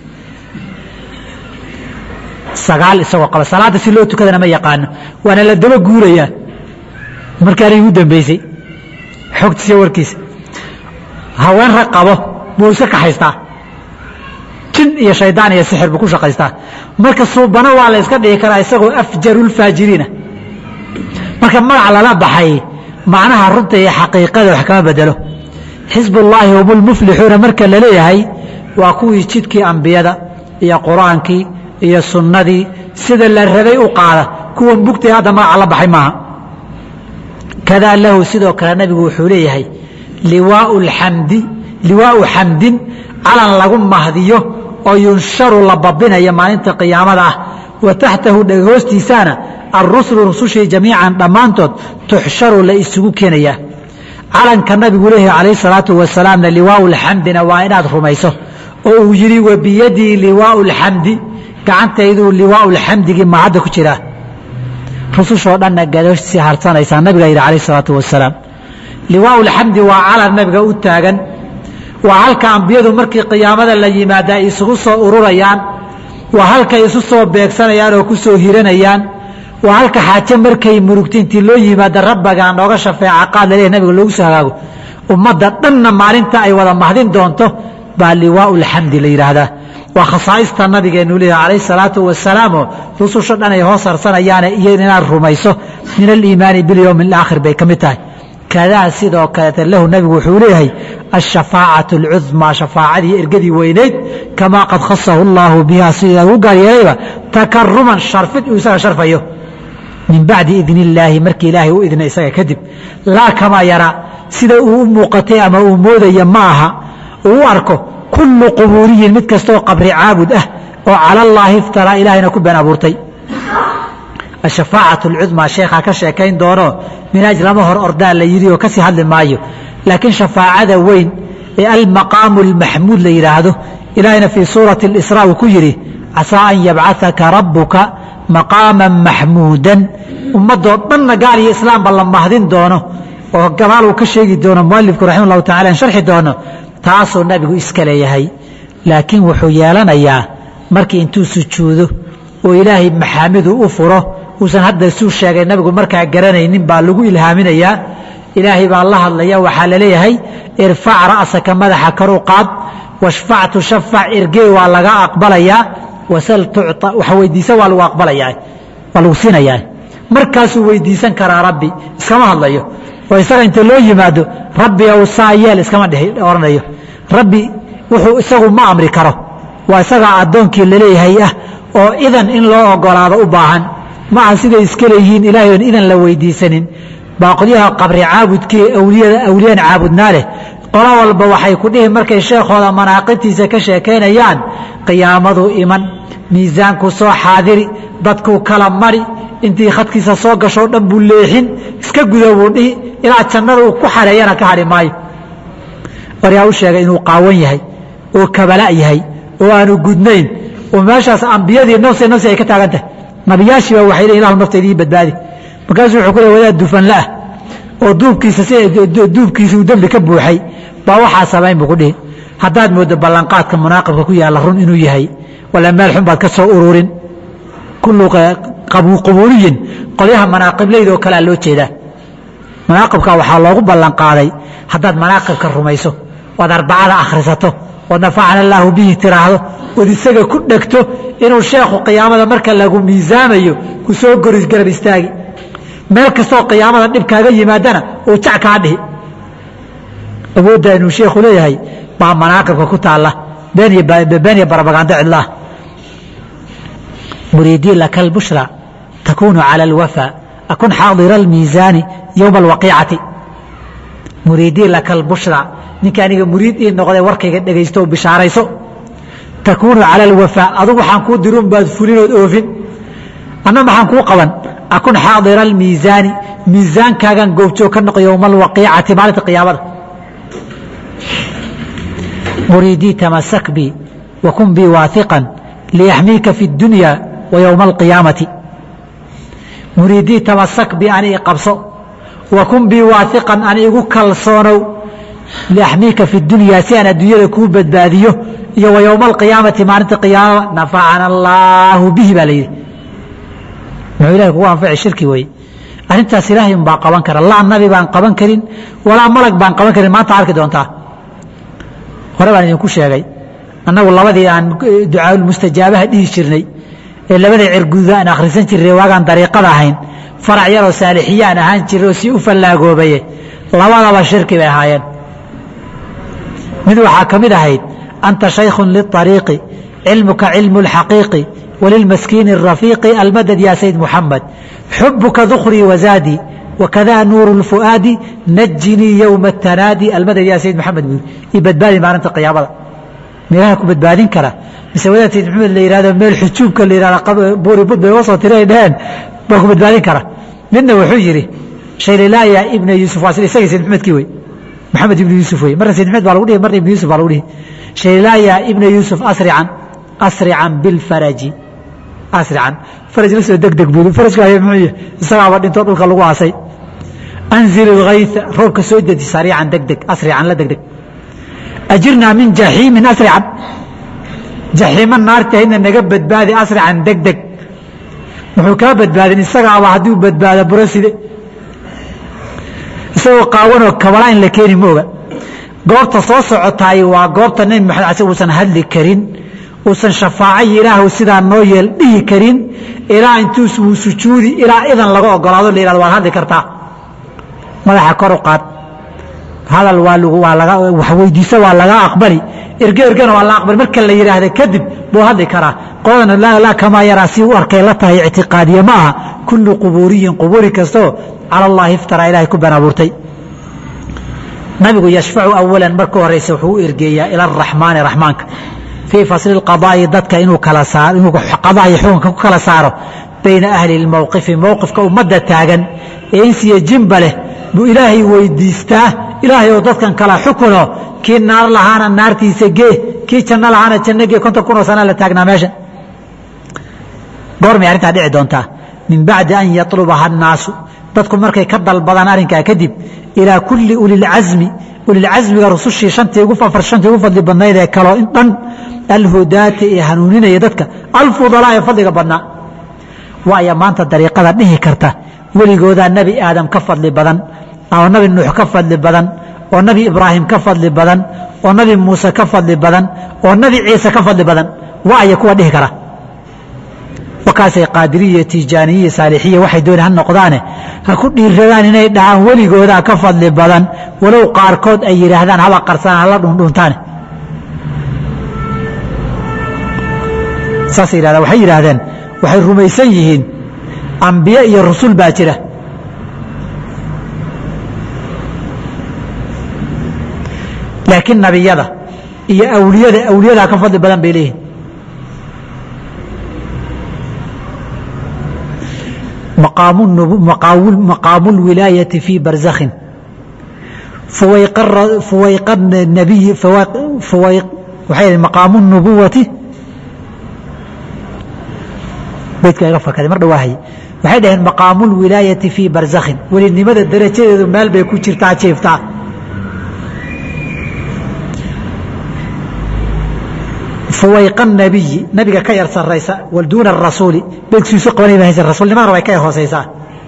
sagaal isagoo qaba salaadda si loo tukadana ma yaqaano waana la daba guurayaa markaanay ugu dambeysay xogtiisa warkiisa haween rag qabo buu iska kaxaystaa jin iyo shaydaan iyo sixir buu ku shaqaystaa marka suubana waa la iska dhigi karaa isagoo afjarulfaajiriina marka magac lala baxay macnaha runta iyo xaqiiqada wax kama bedelo xisbullaahi hum lmuflixuuna marka la leeyahay waa kuwii jidkii ambiyada iyo qur-aankii iyo sunnadii sida la rabay u qaada kuwan bugtay hadda magaca la baxay maaha kadaa lahu sidoo kale nabigu wuxuu leeyahay liwaau lxamdi liwaau xamdin calan lagu mahdiyo oo yunsharu la babinayo maalinta qiyaamada ah wa taxtahu dhegahoostiisaana arusulu rusushii jamiican dhammaantood tuxsharu la isugu keenayaa calanka nabigu leeyahay calayh salaatu wasalaamna liwaau lxamdina waa inaad rumayso oo uu yidhi wa biyadii liwaau lxamdi gacantayduu liwaau lxamdigii mahadda ku jiraa rusushoo dhanna gadoosi harsanaysaa nabiga yidhi calayh salaatu wasalaam liwaau lxamdi waa calan nabiga u taagan waa halka ambiyadu markii qiyaamada la yimaada ay isugu soo ururayaan waa halkay isu soo beegsanayaan oo ku soo hiranayaan waa halka xaaje markay murugta intii loo yimaada rabbagaa nooga shafeeca qaad laleeyahy nabiga loogu soo hagaago ummadda dhanna maalinta ay wada mahdin doonto baa liwaau lxamdi la yidhaahdaa waa khasaaista nabigeenu leeyahay calayh salaatu wasalaamoo rususha dhan ay hoos harsanayaane iyo inaad rumayso min aliimaani bilyowmi alaakhir bay ka mid tahay kadaa sidoo kaleeta lahu nabigu wuxuu leeyahay ashafaacatu alcudmaa shafaacadii ergadii weyneyd kamaa qad khasahu allaahu biha sida ugu gaar yeelayba takaruman sharfid uu isaga sharfayo min bacdi idn illaahi markii ilaahay u idna isaga kadib laa kamaa yaraa sida uu u muuqatay ama uu moodaya ma aha uu u arko kullu qubuuriyin mid kastaoo qabri caabud ah oo cala allaahi iftaraa ilaahayna ku been abuurtay ashafaacat alcudmaa sheekhaa ka sheekayn doono minaaj lama hor ordaa la yidhi oo kasii hadli maayo laakiin shafaacada weyn ee almaqaamu almaxmuud la yidhaahdo ilaahayna fii suurati اlisraa uu ku yidhi casaa an yabcahaka rabbuka maqaaman maxmuudan ummadoo dhanna gaal iyo islaamba la mahdin doono oo gadaal uu ka sheegi doono mualifku raxima llahu tacala an sharxi doono taasuu nabigu iska leeyahay laakiin wuxuu yeelanayaa markii intuu sujuudo oo ilaahay maxaamidu u furo uusan hadda suu sheegay nabigu markaa garanaynin baa lagu ilhaaminayaa ilaahay baa la hadlaya waxaa laleeyahay irfac ra'saka madaxa karu qaad washfac tushafac irgey waa laga aqbalayaa wasal tucطa wax weydiisa waa lagu aqbalayaa waa lagu siinayaa markaasuu weydiisan karaa rabbi iskama hadlayo oo isaga inta loo yimaado rabbi ow saa yeel iskama odhanayo rabbi wuxuu isagu ma amri karo waa isagaa addoonkii laleeyahay ah oo idan in loo ogolaado u baahan ma aha siday iska leeyihiin ilaahay oon idan la weydiisanin baa qolyaha qabri caabudkii awliyada awliyan caabudnaa leh qolo walba waxay ku dhihi markay sheekhooda manaaqibtiisa ka sheekaynayaan qiyaamadu iman miisaanku soo xaadiri dadkuu kala mari intii khadkiisa soo gashoo dhan buu leexin iska gudo buu dhihi ilaa jannada uu ku xareeyana ka hadhi maayo waryaa u sheegay inuu qaawan yahay oo kabala yahay oo aanu gudnayn oo meeshaas ambiyadii nafsi nafsi ay ka taagan tahay nabiyaashii baa waxay leeyihin ilahu naftayda ii badbaadi markaasuu wuxuu ku leey wadaad dufanla ah oo duubkiisa si duubkiisa uu dembi ka buuxay baa waxaa samayn buu ku dhihi haddaad mooddo ballanqaadka munaaqibka ku yaalla run inuu yahay wala meel xun baad ka soo ururin kullu qubuuriyin qolyaha manaaqiblayda oo kalea loo jeedaa manaaqibka waxaa loogu ballanqaaday haddaad manaaqibka rumayso ood arbacada akhrisato ood nafacana allaahu bihi tiraahdo ood isaga ku dhegto inuu sheekhu qiyaamada marka lagu miisaamayo ku soo goris garab istaagi meel kastoo qiyaamada dhib kaaga yimaadana uu jac kaa dhihi awoodda inuu sheekhu leeyahay baa manaaqibka ku taalla been iyo barabagando cidlaah muriidii laka albushra takunu cala alwafa akun xaadira almiisaani yowma alwaqiicati muriidii laka albushra ninka aniga muriid ii noqday warkayga dhegaysto oo bishaarayso takuunu cala alwafaa adugu waxaan kuu dirun baad fulinood oofin anna maxaan kuu qaban akun xaadira almiisaani miisaankaagan goobjoog ka noqo yowma alwaqiicati maalinta qiyaamada muriidii tamasak bi wakun bii waahiqan liyaxmiika fi اdunya wa yowma alqiyaamati muriidii tamasak bi ani i qabso wakun bii waahiqan ani igu kalsoonow liaxmiika fi dunya si aan adduunyada kuu badbaadiyo iyo wa yowma alqiyaamati maalinta qiyaamada nafacana allaahu bihi baa la yidhi muxuu ilahay kugu anfaci shirki weye arrintaas ilaahay un baa qaban kara laa nabi baan qaban karin walaa malag baan qaban karin maanta arki doontaa hore baan idinku sheegay annagu labadii aan ducaaulmustajaabaha dhihi jirnay ee labadii cirguda aan akhrisan jirnay waagaan dariiqada ahayn farac yaroo saalixiyaan ahaan jirnay oo si u fallaagoobaye labadaba shirki bay ahaayeen mid waxaa ka mid ahayd anta shaykhun liلطariiqi cilmuka cilmu اlxaqiiqi walilmaskiini الrafiiqi almadad ya sayd muxamed xubuka dukrii wazaadii wakada nuuru اlfu'aadi najinii yowma الtanaadi almadad ya sayd muxamed buuri io badbaadi maalinta qiyaamada meelaha ku badbaadin kara mise wadaad sayd maxamed la yihahdo meel xujuubka la yihahdo buuri bud bay uga soo tira ay dheheen baa ku badbaadin kara midna wuxuu yidhi shaylilaaya ibna yuusuf waa isagii sayd maxamedkii wey maxamed ibnu yuusuf wey marna sayd maxamed baa lagu dhihi marna ibnu yuusuf baa lagu dhihi shaylilaaya ibna yuusuf asrican asrican bilfaraji asrican faraj la soo degdeg buuri farajka haya muxuu yahay isagaaba dhintoo dhulka lagu aasay anzil ilghaytha roobka soo deji sariican degdeg asrican la degdeg ajirnaa min jaxiimin asrican jaxiima naartahayna naga badbaadi asrican degdeg wuxuu kaa badbaadin isagaaba hadduu badbaado buraside isagoo qaawanoo kabala in la keeni mooga goobta soo socotaay waa goobta nebi maxamed asig uusan hadli karin uusan shafaacayi ilaahu sidaa noo yeel dhihi karin ilaa intuu uu sujuudi ilaa idan laga ogolaado la yihahdo waad hadli kartaa madaxa kor u qaad hadal waa lg waa laga wax weydiiso waa laga aqbali erge ergena waa la aqbali marka la yidhaahda kadib buu hadli karaa qoladana laa kamaa yaraa si u arkay la tahay ictiqaadiye ma aha kullu qubuuriyin qubuuri kastoo cala allahi iftaraa ilahay ku been abuurtay nabigu yashfacu awalan marka horeysa wuxuu u ergeeyaa ila araxmaani raxmaanka fii fasli qadaa'i dadka inuu kala saaro inuu qadaa iyo xukunka ku kala saaro bayna ahli lmowqifi mowqifka ummadda taagan ee insiya jimba leh buu ilaahay weydiistaa ilaahay oo dadkan kala xukuno kii naar lahaana naartiisa gee kii janno lahaana janno gee konton kunoo sana la taagnaa meesha goormay arrintaa dhici doontaa min bacdi an yatlubaha annaasu dadku markay ka dalbadaan arrinkaa kadib ilaa kulli ulilcasmi ulilcasmiga rusushii shantii ugu afar shantii ugu fadli badnayd ee kaloo in dhan alhudaati ee hanuuninaya dadka alfudalaa ee fadliga badnaa waaya maanta dariiqada dhihi karta weligoodaa nebi aadam ka fadli badan oo nabi nuux ka fadli badan oo nabi ibraahim ka fadli badan oo nabi muuse ka fadli badan oo nabi ciise ka fadli badan waaya kuwa dhihi kara wakaasay qaadiriya tijaaniyiya saalixiya waxay dooni ha noqdaane ha ku dhiiradaan inay dhahaan weligoodaa ka fadli badan walow qaarkood ay yidhaahdaan haba qarsaan hala dhundhuntaane saasay yidhahdaan waxay yidhaahdeen waxay rumaysan yihiin ambiye iyo rusul baa jira laakiin nabiyada iyo awliyada awliyadaa ka fadli badan bay leeyihin maqaamu اlwilaayati fii barzakhin fuwayqa nabiyi waxay maqaamu nubuwati beydka iga fakaday mar dhawaahay waxay dhaheen maqaamu اlwilaayati fii barzakhin welinimada darajadeedu meel bay ku jirtaa jiiftaa fuwayqa nabiyi nabiga ka yar saraysa wal duuna arasuuli beegsiisu qabanay ba haysa rasuulnimadana way ka yar hooseysaa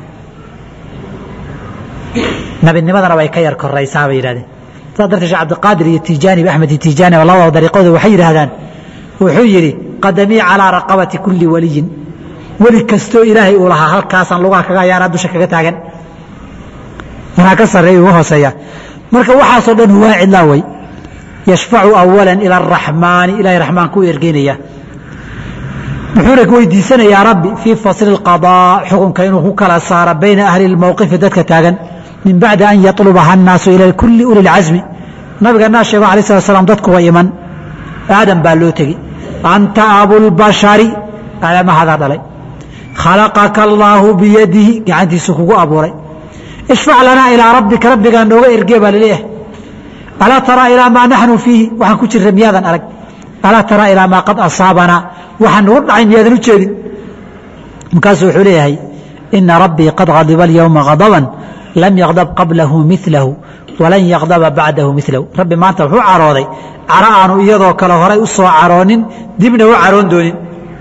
nabinimadana way ka yar koraysaa bay yidhahdeen saas darteed sheekh cabdiqaadir iyo tijaani iyo axmed iyo tijaani oo labadaba dariiqooda waxay yidhaahdaan wuxuu yidhi qadamii calaa raqabati kulli waliyin weli kastoo ilaahay uu lahaa halkaasaan lugaha kaga hayaanaa dusha kaga taagan anaa ka sarreeya uga hooseeya marka waxaasoo dhan waa cidlaa wey yashfacu awala ila araxmaani ilahay raxmaanku u ergeynaya muxuuna weydiisanayaa rabbi fii fasli اqaضاء xukunka inuu ku kala saaro bayna ahli اlmowqifi dadka taagan min bacdi an yaطlubaha الnaasu ila kuli uli اlcasmi nabiganaa sheego alay slat slam dadku wa iman aadam baa loo tegi anta abulbashari aadamahadaa dhalay khalaqaka allaahu biyadihi gacantiisu kugu abuuray ishfac lanaa ilaa rabbika rabbigaa nooga ergee baa laleeyahay alaa taraa ilaa maa naxnu fiihi waxaan ku jirra miyaadan arag alaa taraa ilaa maa qad asaabanaa waxaan nagu dhacay miyaadan u jeedin markaasuu wuxuu leeyahay ina rabbii qad hadiba alyowma hadaban lam yakdab qablahu milahu walan yakdaba bacdahu milahu rabbi maanta wuxuu carooday caro aanu iyadoo kale horay u soo caroonin dibna u caroon doonin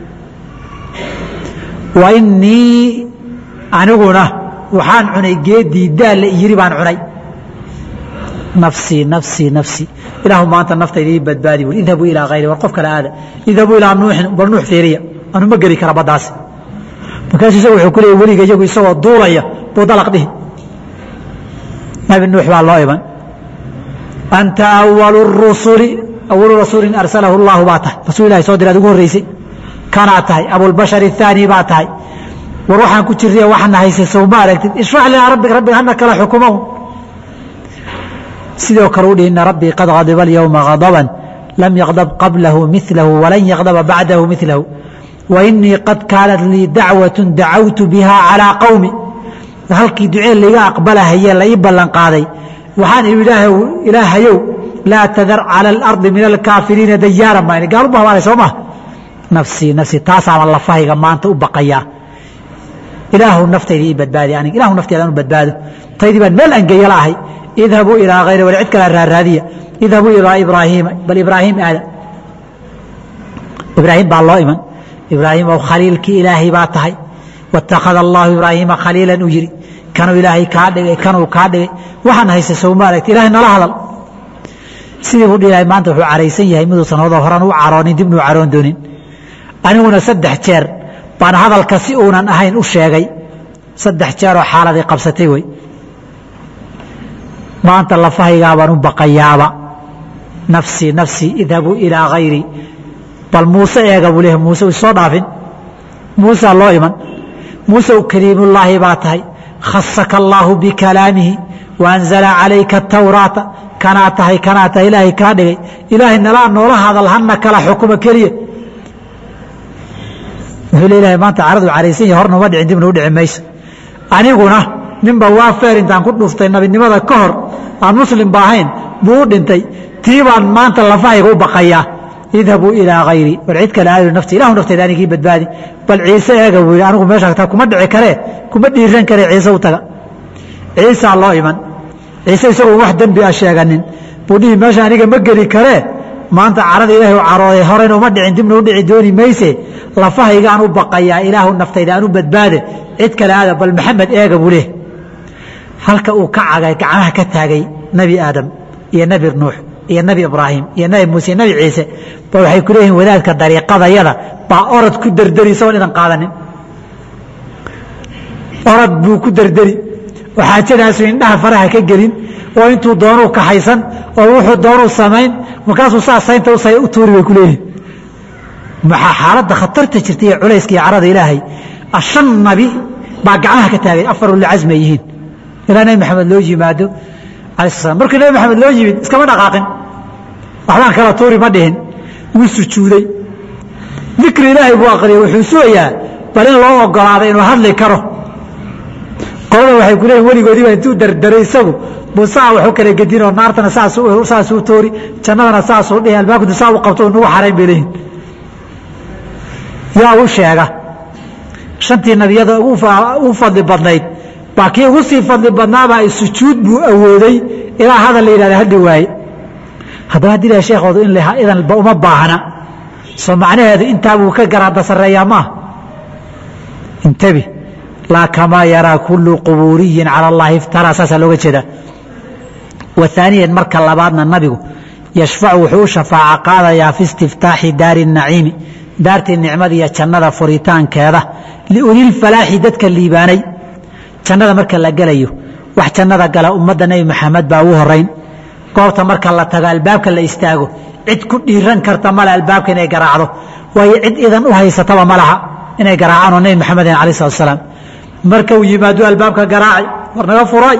wa inii aniguna waxaan cunay geedii daalle yiri baan cunay nafsii nafsii nafsii ilaahu maanta naftayda ii badbaadi bui idhabuu ilaa hayri war qof kale aada idhabuu ilaa nuuxin bal nuux fiiriya anu ma geli kara baddaasi markaasuu isagu wuxuu ku leeyay weliga iyagu isagoo duulaya buu dalaq dhihi nabi nuux baa loo iman anta awalu rusuli awalu rasuulin arsalahu allahu baa tahay rasuul ilahi soo diraad ugu horreysay kanaa tahay abulbashar athaani baa tahay war waxaan ku jirriya waxana haysa sow ma aragtid ishfac linaa rabbika rabbiga hana kala xukumahu sidoo kale u dhihi ina rabbii qad hadiba alyowma hadaban lam yakdab qablahu milahu walan yakdaba bacdahu milahu wa inii qad kaanat lii dacwatu dacawtu biha calىa qowmi halkii ducee layga aqbalahaye la ii ballan qaaday waxaan ihi ilaahayow laa tadar calى اlardi min alkaafiriina dayaaran baan gaal u bahbaanay soo maha nafsii nafsii taasaama lafahayga maanta u baqayaa ilaahu naftayda ii badbaadi aniga ilahu nafteeda anu badbaado taydii baan meel angeeya la ahay idhabuu ilaa hayri wal cid kala raaraadiya idhabuu ilaa ibraahiima bal ibraahim aada ibraahim baa loo iman ibraahim ow khaliilkii ilaahay baa tahay watakhada allahu ibraahiima khaliilan uu yidhi kanuu ilaahay kaa dhigay kanuu kaa dhigay waxaan haysa sowma aragti ilahay nala hadal sidii buu dhilahay maanta wuxuu caraysan yahay miduusan hodoo horan u caroonin dibnu caroon doonin aniguna saddex jeer baan hadalka si uunan ahayn u sheegay saddex jeeroo xaaladay qabsatay wey maanta lafahaygaabaan u baqayaaba nafsii nafsii idhabuu ilaa hayri bal muuse eega buu leeyahy muuse isoo dhaafin muusaa loo iman muuse u kaliimullaahi baa tahay khasaka allaahu bikalaamihi waanzala calayka atawraata kanaa tahay kanaa tahay ilaahay kaa dhigay ilaahay nalaa noola hadal hana kala xukuma keliya wuxuu leeyahay maanta caradu caraysan yahay horna uma dhicin dibna u dhici mayso aniguna ninba waa feer intaan ku dhuftay nabinimada ka hor aan muslim ba ahayn buu u dhintay tii baan maanta lafahayga u baqayaa idhabuu ilaa hayri war cid kale aadu nafti ilahu naftayda anigii badbaadi bal ciise eega buu yidhi anigu meesha taa kuma dhici karee kuma dhiiran karee ciise u taga ciisaa loo iman ciise isagoo wax dembi a sheeganin buu dhihi meesha aniga ma geli karee maanta carada ilaahay u carooday horena uma dhicin dibna u dhici dooni mayse lafahaygaan u baqayaa ilaahu naftayda aan u badbaade cid kale aada bal maxamed eega buu leh halka uu ka cagay gacmaha ka taagay nebi aadam iyo nebi nuux iyo nebi ibraahim iyo nebi muuse iyo nebi ciise ba waxay ku leeyihiin wadaadka dariiqadayada baa orod ku derderi isagoon idan qaadanin orod buu ku derderi oo xaajadaasu indhaha faraha ka gelin oo intuu doonuu kaxaysan oo wuxuu doonuu samayn markaasuu saa saynta u tuuri bay ku leeyihin maxaa xaaladda khatarta jirta iyo culayska iyo carada ilaahay shan nabi baa gacmaha ka taagay afar ulcasmi ay yihiin ilaa nebi maxamed loo yimaado alai slam markii nebi maxamed loo yimid iskama dhaqaaqin waxbaan kala tuuri ma dhihin wuu sujuuday dikri ilaahay buu aqriyay wuxuu sugayaa bal in loo ogolaaday inuu hadli karo qolada waxay ku leeyihin weligoodiiba intuu dardaray isagu buu saa wax u kala gedinoo naartana saasuu toori jannadana saasuu dhihi albaabkadu saa u qabto nagu xarayn bay leeyihin yaa u sheega shantii nabiyada u fadli badnayd baa kii ugu sii fadli badnaabaa sujuud buu awooday ilaa hadal la yidhahda hadhi waaye haddaba haddii laha sheekhoodu in idanba uma baahna soo macnaheedu intaabuu ka garaada sarreeyaa maaha intabi laa kamaa yaraa kullu qubuuriyin cala allahi iftaraa saasaa looga jeedaa wa aaniyan marka labaadna nabigu yashfacu wuxuu u shafaaco qaadayaa fi istiftaaxi daari naciimi daartii nicmada iyo jannada furitaankeeda liulilfalaaxi dadka liibaanay jannada marka la gelayo wax jannada gala ummadda nebi maxamed baa ugu horayn goobta marka la tago albaabka la istaago cid ku dhiiran karta male albaabka inay garaacdo waayo cid idan u haysataba ma laha inay garaacaan oo nebi maxameden alai slat slaam marka uu yimaado albaabka garaacay war naga furay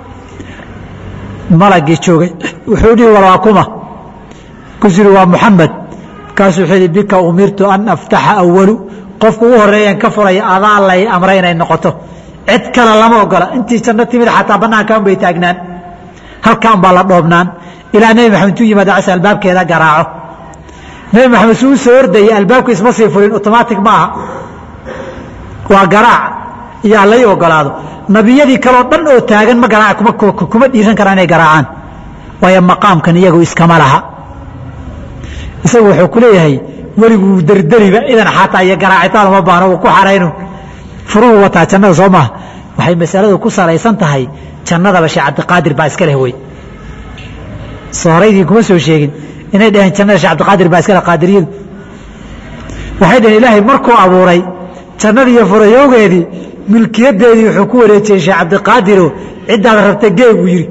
malagii joogay wuxuu dhihi war waa kuma kusiri waa muxamed markaasuu wuxuu yihi bika umirtu an aftaxa awalu qofku ugu horeeyan ka furaya adaa lay amray inay noqoto cid kale lama ogola intii janno timid xataa banaankan bay taagnaan halkaan baa la dhoobnaan ilaa nebi maxamed intuu yimaado cas albaabkeeda garaaco nebi maxamed suu u soo ordayay albaabku isma sii furin otomaatic ma aha waa garaac iyo halay ogolaado nabiyadii kaleo dhan oo taagan ma garaac kuma dhiiran karaan inay garaacaan waayo maqaamkan iyagu iskama laha isagu wuxuu ku leeyahay weliguu derderiba idan xataa iyo garaacitaan uma baahno uu ku xarayno furuhu wataa jannada soo maaha waxay masaladu ku salaysan tahay jannadaba sheekh cabdiqaadir baa iska leh wey soo horaydii kuma soo sheegin inay dhaheen jannada sheekh cabdiqaadir baa iska leh qaadiriyadu waxay dhaheen ilaahay markuu abuuray jannadii iyo furayowgeedii milkiyadeedii wuxuu ku wareejiyey sheekh cabdiqaadiro ciddaad rabta gee buu yidhi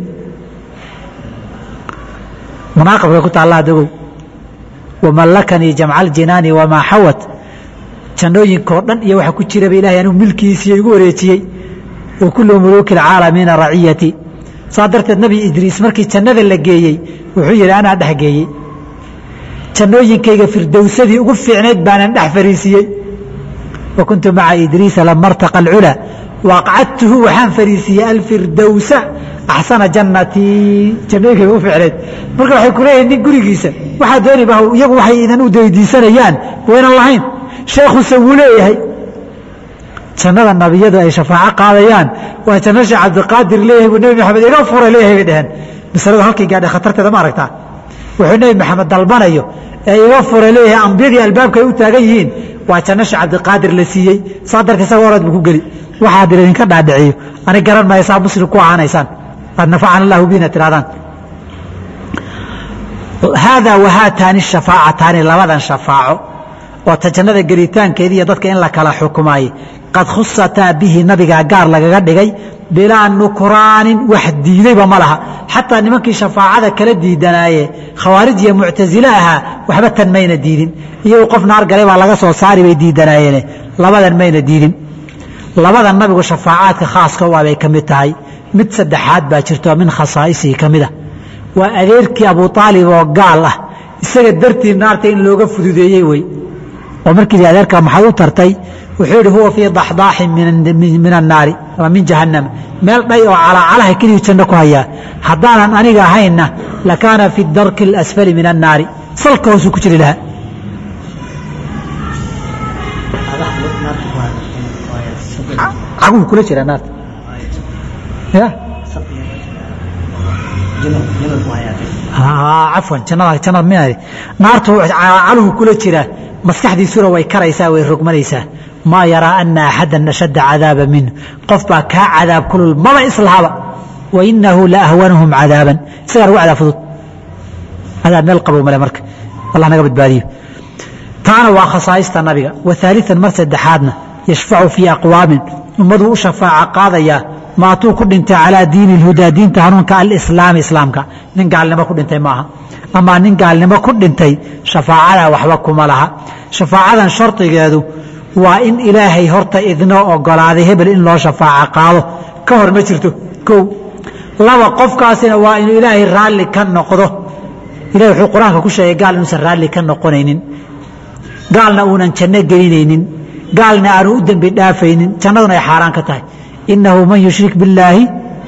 munaaqabka ku taallaa dagow wamallakanii jamca aljinaani wamaa xawat jannooyinkao dhan iyo waxa ku jiraba ilahay anuu milkiisiiyo igu wareejiyey wa kullu muluuki alcaalamiina raciyati saa darteed nebi idriis markii jannada la geeyey wuxuu yidhi anaa dhex geeyey jannooyinkayga firdowsadii ugu fiicnayd baanan dhex fariisiiyey wa kuntu maca idriisa lama rtaqa alculaa waaqcadtuhu waxaan fariisiiyey alfirdowsa axsana jannatii jannooyinkayga ugu fiicnayd marka waxay ku leeyihin nin gurigiisa waxaa dooniba iyagu waxay idan u daydiisanayaan waynan lahayn sheekhuse wuu leeyahay jannada nabiyadu ay shafaaco qaadayaan waa janno sheekh cabdiqaadir leeyahay buu nebi maxamed iga furay leeyahay bay dheheen masaladu halkay gaadhay khatarteeda ma aragtaa wuxuu nebi maxamed dalbanayo ee iga furay leeyahay ambiyadii albaabka ay u taagan yihiin waa janno sheekh cabdiqaadir la siiyey saa darteed isaga orad buu ku geli waxaa dir idinka dhaadhiciyo ani garan maysaa muslim ku ahaanaysaan qad nafacana allahu bina tirahdaan haadaa wahaataani shafaacataani labadan shafaaco oo ta jannada gelitaankeedi iyo dadka in la kala xukumaayey qad khusataa bihi nabigaa gaar lagaga dhigay bilaa nukraanin wax diidayba ma laha xataa nimankii shafaacada kala diidanaaye khawaarij iyo muctasile ahaa waxba tan mayna diidin iyagu qof naar galay baa laga soo saari bay diidanaayeene labadan mayna diidin labada nabigu shafaacaadka khaaska u abay ka mid tahay mid saddexaad baa jirto min khasaa'isihi ka mid a waa adeerkii abu aalib oo gaal ah isaga dartii naarta in looga fududeeyey wey oo markii adeerka maxaad u tartay wuxuu yihi huwa fii daxdaaxin min annaari ama min jahannama meel dhay oo calaacalaha keliyu janno ku hayaa haddaanan aniga ahaynna lakaana fi darki اlasfali min annaari salka hoosuu ku jiri lahaa caguu kula jiraa naarta ya cafwan jannada jannada min naartu caluhu kula jiraa maskaxdiisuna way karaysaa way rogmanaysaa maa yaraa ana axada ashadda cadaaba minhu qof baa kaa cadaab kulul maba islahaba wainahu la ahwanahum cadaaban isagaa lagu cadaab fudud cadaab meel qabow male marka allah naga badbaadiyo taana waa khasaa'ista nabiga wa haalian mar saddexaadna yashfacu fii aqwaamin ummaduu u shafaaca qaadayaa maatuu ku dhintay calaa diini اlhudaa diinta hanuunka alislaami islaamka nin gaalnimo ku dhintay maaha amaa nin gaalnimo ku dhintay shafaacadaa waxba kuma laha shafaacadan shardigeedu waa in ilaahay horta idnoo ogolaaday hebel in loo shafaaco qaado ka hor ma jirto kow laba qofkaasina waa inuu ilaahay raalli ka noqdo ilahay wuxuu qur-aanka ku sheegay gaal inuusan raalli ka noqonaynin gaalna uunan janno gelinaynin gaalna aanu u dembi dhaafaynin jannaduna ay xaaraan ka tahay inahu man yushrik biاllaahi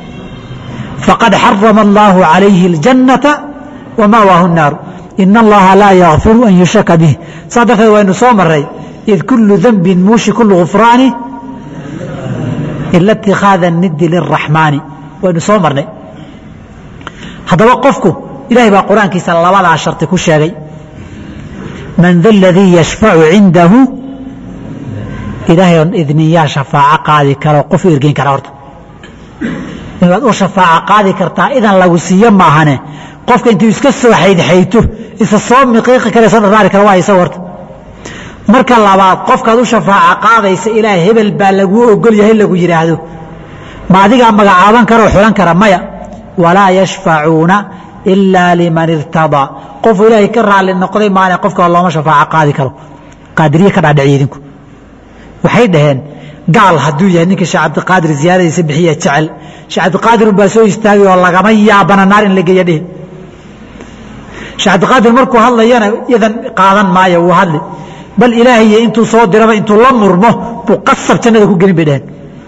faqad xarama allaahu calayhi اljannata wama'waahu الnaaru ina allaha laa yakfiru an yushraka bih saa darteed waynu soo maray id kulu danbin muushi kulu gufraani ila اtikhaada nidi liraxmaani waynu soo marnay haddaba qofku ilahay baa qur-aankiisa labadaa sharti ku sheegay man da ladii yashfacu cindahu ilaahay oon idniyaa shafaaco qaadi karo qof u ergeyn kara horta inaad u shafaaco qaadi kartaa idan lagu siiyo maahane qofka intuu iska soo xaydxayto isa soo miqiiqi kara soo dharaari kara waa isaga horta marka labaad qofkaad u shafaaco qaadaysa ilaahay hebel baa laguu ogol yahay lagu yidhaahdo ma adigaa magacaaban kara oo xulan kara maya walaa yashfacuuna ilaa liman irtadaa qofuu ilaahay ka raalli noqday maane qofka looma shafaaco qaadi karo qaadiriye ka dhaadhiciy idinku waxay dhaheen gaal hadduu yahay ninkii sheekh cabdiqaadir ziyaaradiisa bixiya jecel sheekh cabdiqaadir unbaa soo istaagay oo lagama yaabana naar in la geeya dhihi sheekh cabdiqaadir markuu hadlayana idan qaadan maayo wuu hadli bal ilaahaye intuu soo diraba intuu la murmo buu qasab jannada ku gelin bay dhaheen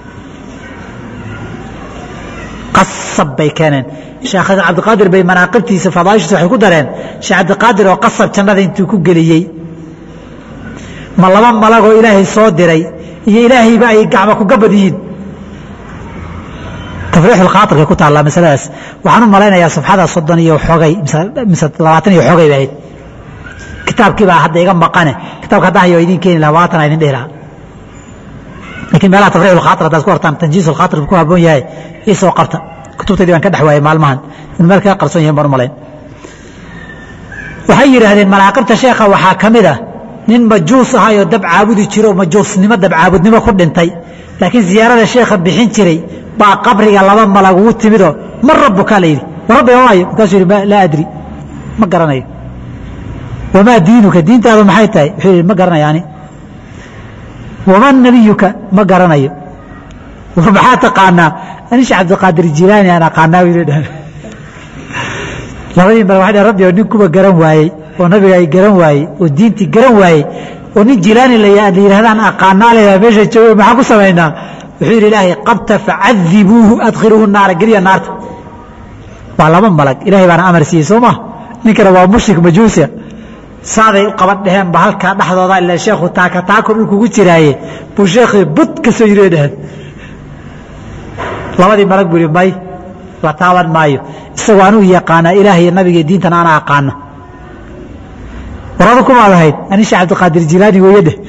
qasab bay keeneen sheekh cabdiqaadir bay manaaqibtiisa fadaaishiisa waxay ku dareen sheekh cabdiqaadir oo qasab jannada intuu ku geliyey ma laba malagoo ilaahay soo diray iyo ilaahayba ay gacma ku gabad yihiin tafriixulkhaairkay ku taallaa masaladaas waxaan u malaynayaa safxada soddon iyo xogay mise labaatan iyo xogay bahayd kitaabkii baa hadda iga maqane kitabka hadda hayo idin keeni laha labaatan idin dhihi lahaa lakiin meelaha tafriixulkhaair haddaad ku hortaan tanjiisulkhaair ku habboon yahay isoo qabta kutubtaydii baan ka dhex waayay maalmahan in meel kaga qarsoon yahin baan u malayn waxay yidhaahdeen malaaqibta sheekha waxaa ka mid ah nin majuus ahayoo dab caabudi jiro majuusnimo dabcaabudnimo ku dhintay laakiin ziyaarada sheekha bixin jiray baa qabriga laba malag ugu timidoo man rabuka la yidhi ma rabbiga waayo markaasuu yidhi laa adri ma garanayo wamaa diinuka diintaadu maxay tahay wuxuu yidhi ma garanayo ani wamaa nabiyuka ma garanayo maxaa taqaanaa ani sheekh cabdiqaadir jilaani aan aqaanaa bay dhaheen labadii malag waxay dhaheen rabbi oo nin kuba garan waayey oo nabiga ay garan waayey oo diintii garan waayey oo nin jilaani la yidhahdaan aqaanaa leedaha meesha joogo maxaa ku samaynaa wuxuu yidhi ilaahay qabta facadibuuhu adkhiluuhu naara geliya naarta waa laba malag ilahay baana amar siiyey soo maa ninkana waa mushrik majuusia saaday u qaban dheheen ba halkaa dhexdooda ila sheekhu taaka taako dhulkugu jiraaye buu sheekhii bud ka soo yiri dheheen labadii malag buu yidhi may la taaban maayo isagoo anuu yaqaanaa ilaah iyo nabiga iyo diintan ana aqaano warada kumaad ahayd ani sheekh cabdiqaadir jilaani weeye dheh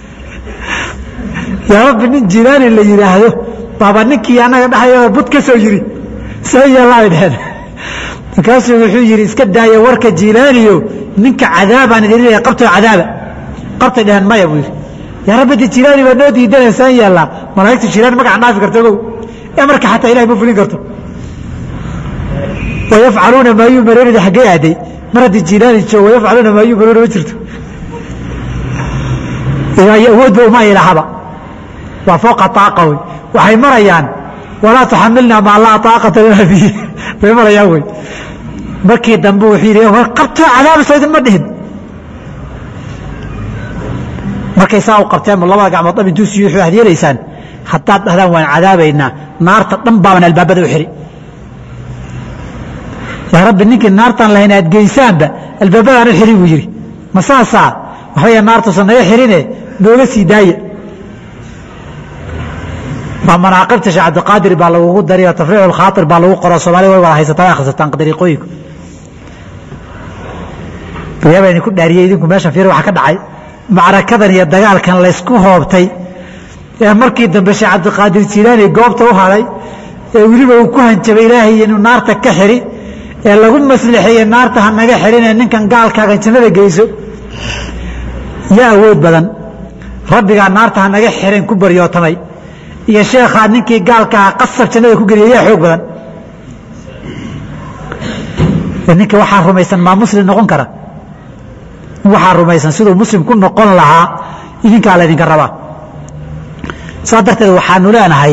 yaa rabbi nin jilaani la yidhaahdo baaba ninkii annaga dhexayada bud ka soo yiri soo yeelaay dheheen markaasuu wuxuu yidhi iska daaya warka jilaaniyo ninka cadaabaan idin leeyahay qabtoo cadaaba qabtay dheheen maya buu yidhi yaa rabbi de jilaani baa noo diidanaysaan yeellaa malaa'igtu jilaani magaca dhaafi karta ogow amarka xataa ilahay ma fulin karto wayafcaluuna maa yumaruuna xaggee aaday mar haddii jilaani joogo wayafcaluuna maa yumaruuna ma jirto awoodba uma ilahaba waa fooqa aaqa wey waxay marayaan walaa tuxamilna maa laa aaqata lana bihi bay marayaan wey markii dambe wuxuu yidhi war qabto cadaabayso idinma dhihin markay saa u qabteen labada gacmood dhab intuu siiyo waxaad yeelaysaan haddaad dhahdaan waan cadaabaynaa naarta dhan baaban albaabada u xidhi yaa rabbi ninkii naartaan lahayn aad geysaanba albaabadaan u xidhi buu yidhi ma saasaa waxbaya naartuusan naga xidhine nooga sii daaya baa manaaqibta sheekh cabdiqaadir baa lagugu dariyo tafriicu lkhaatir baa lagu qoro soomaalida way wada haysataa akhrisataan dariiqooyinku yaaba idinku dhaariyey idinku meeshan fiir waxa ka dhacay macrakadan iyo dagaalkan laysku hoobtay ee markii dambe sheekh cabdiqaadir jilaani goobta u hadhay ee weliba uu ku hanjabay ilaahay inuu naarta ka xidhi ee lagu maslixeeye naarta ha naga xidhinee ninkan gaalkaaga jannada geyso yaa awood badan rabbigaa naarta ha naga xidhin ku baryootamay iyo sheekhaa ninkii gaalkaha qasab jannada ku geliya yaa xoog badan ninka waxaa rumaysan maa muslim noqon kara waxaa rumaysan siduu muslim ku noqon lahaa idinkaa laydinka rabaa saa darteed waxaanu leenahay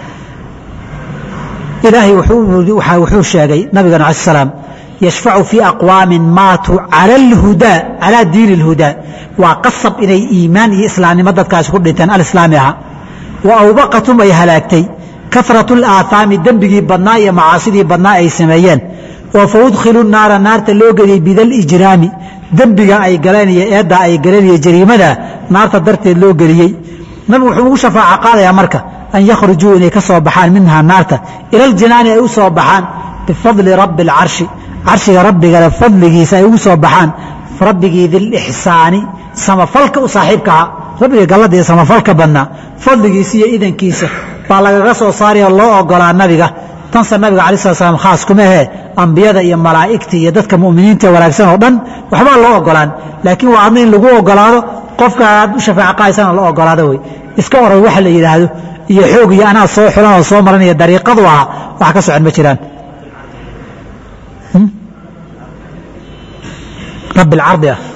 ilaahay wuxuu sheegay nabigana ala salaam yashfacu fii aqwaamin maatuu cala alhudaa calaa diini اlhudaa waa qasab inay iimaan iyo islaamnimo dadkaasi ku dhinteen alislaami aha wa awbaqatum ay halaagtay karatu اlaaahaami dembigii badnaa iyo macaasidii badnaa ay sameeyeen oo faudkhilu naara naarta loo geliyey bidalijraami dembiga ay galeen iyo eedda ay galeen iyo jariimada naarta darteed loo geliyey nabigu wuxuu ugu shafaaco qaadayaa marka an yakhrujuu inay ka soo baxaan minhaa naarta ila aljinaani ay u soo baxaan bifadli rabbi اlcarshi carshiga rabbigale fadligiisa ay ugu soo baxaan rabbigii dilixsaani samafalka u saaxiibka ahaa rabbiga gallada iyo samafalka badnaa fadligiisa iyo idankiisa baa lagaga soo saarayoo loo ogolaa nabiga tanse nabiga alai slat slam khaas kuma ahee ambiyada iyo malaa'igta iyo dadka mu'miniinta wanaagsan oo dhan waxbaa loo ogolaan laakiin waa adna in lagu ogolaado qofka aad u shafaaco qaadaysana la ogolaado wey iska oran waxa la yidhaahdo iyo xoog iyo anaa soo xulan oo soo maranaya dariiqadu ahaa wax ka socon ma jiraan rabi alcardi ah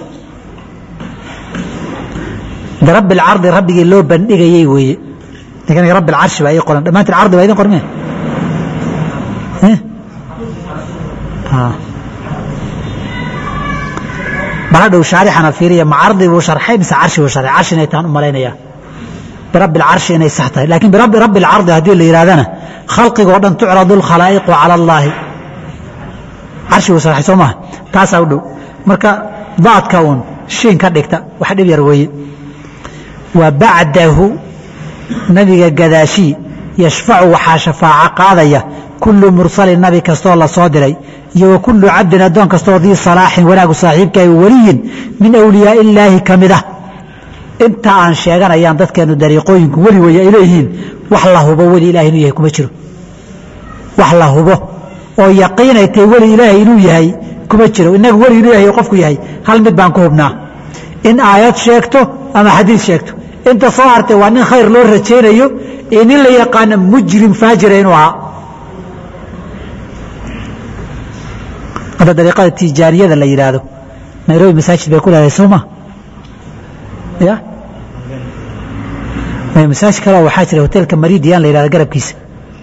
de rabbi alcardi rabbigii loo bandhigayey weeye ninkan rabbi alcarshi baa ii qoran dhammaantiin cardi baa idin qormeen baladhow shaarixana fiiriya ma cardi buu sharxay mise carshi buu sharxay carshi inay tahan u malaynayaa birabbi alcarshi inay sax tahay laakiin birabbi rabbi alcardi haddii la yidhahdana khalqigoo dhan tucradu alkhalaa'iqu cala allaahi carshi buu sharxay soo maha taasaa u dhow marka daadka uun shiin ka dhigta wax dhib yar weeye wa bacdahu nabiga gadaashii yashfacu waxaa shafaaco qaadaya kullu mursalin nabi kastoo la soo diray iyo wa kullu cabdin addoon kastooo dii salaaxin wanaagu saaxiibkaay weliyin min awliyaa illaahi ka mid ah inta aan sheeganayaan dadkeenu dariiqooyinku weli wey ay leeyihiin wax la hubo weli ilahay inuu yahay kuma jiro wax la hubo oo yaqiinay tahay weli ilaahay inuu yahay kuma jiro inagu weli inuu yahay qofku yahay hal mid baan ku hubnaa in aayad sheegto ama xadiid sheegto inta soo hartay waa nin khayr loo rajaynayo iyo nin la yaqaano mujrim faajira inuu ahaa hadda dariiqada tijaaniyada la yidhaahdo nairobi masaajid bay ku leedahay sooma ya masaajid kaleo waxaa jira hotelka maridian la yidhahdo garabkiisa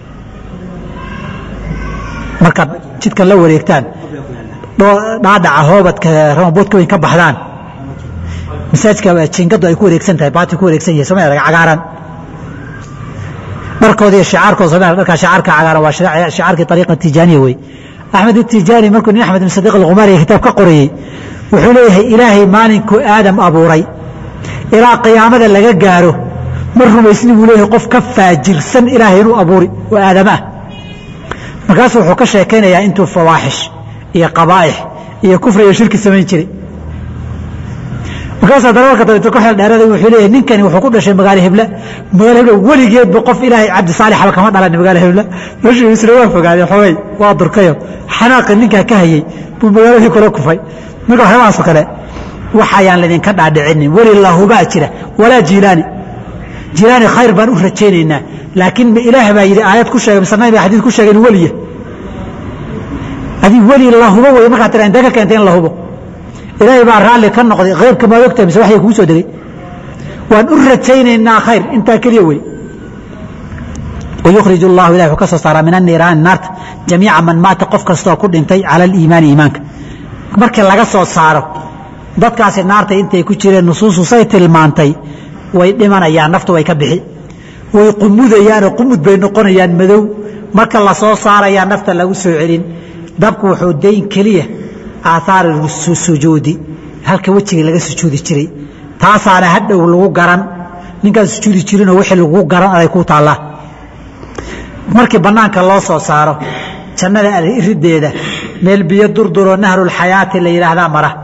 markaad jidkan la wareegtaan dhaadhaca hoobadka ramaboodka weyn ka baxdaan masaajidka jingadu ay ku wareegsan tahay baati ku wareegsan yahay sooma cagaaran dharkooda iyo shicaarkooda sooma dharkaa shicaarka cagaaran waa shicaarkii ariiqa tijaaniya wey axmed itijaani markuu nin axmed ibn sadiiq alkhumaari kitaab ka qorayey wuxuu leeyahay ilaahay maalinkuu aadam abuuray ilaa qiyaamada laga gaaro ma rumaysni buu leeyahay qof ka faajirsan ilaahay inuu abuuri oo aadama ah markaasuu wuxuu ka sheekaynayaa intuu fawaaxish iyo qabaa'ix iyo kufri iyo shirki samayn jiray markaasuu darawalka dabeeto ku xeel dheerada wuxuu leeyahay ninkani wuxuu ku dhashay magaalo hebla magaalo hebla weligeedba qof ilaahay cabdi saalixaba kama dhalan magaalo hebla meeshuu isla waa fogaadee xogay waa durkayo xanaaqi ninkaa ka hayey buu magaaladii kula kufay marka waxyaabahaasoo kale waxayaan laydinka dhaadhicinin weli lahubaa jira walaa jiilaani jiilaani khayr baan u rajaynaynaa laakiin ilaah baa yidhi aayad ku sheegay mise nabi baa xadiid ku sheegay in weliya adig weli la hubo wey markaa tira intee ka keentay in la hubo ilaahay baa raalli ka noqday khayrka maad ogtahay mise waxya kugu soo degay waan u rajaynaynaa khayr intaa keliya wey wayukhrij allahu ilahi wuxuu ka soo saaraa min anniiraani naarta jamiica man maata qof kastaoo ku dhintay cala aliimaani iimaanka markii laga soo saaro dadkaasi naarta intay ku jireen nusuusu say tilmaantay way dhimanayaan naftu way ka bixi way qumudayaanoo qumud bay noqonayaan madow marka la soo saarayaa nafta lagu soo celin dabku wuxuu dayn keliya aathaari sujuudi halka wejigii laga sujuudi jiray taasaana hadhow lagu garan ninkaan sujuudi jirinoo wixii lagu garan aday ku taallaa markii bannaanka loo soo saaro jannada irideeda meel biyo durduroo nahrulxayaati la yidhaahdaa mara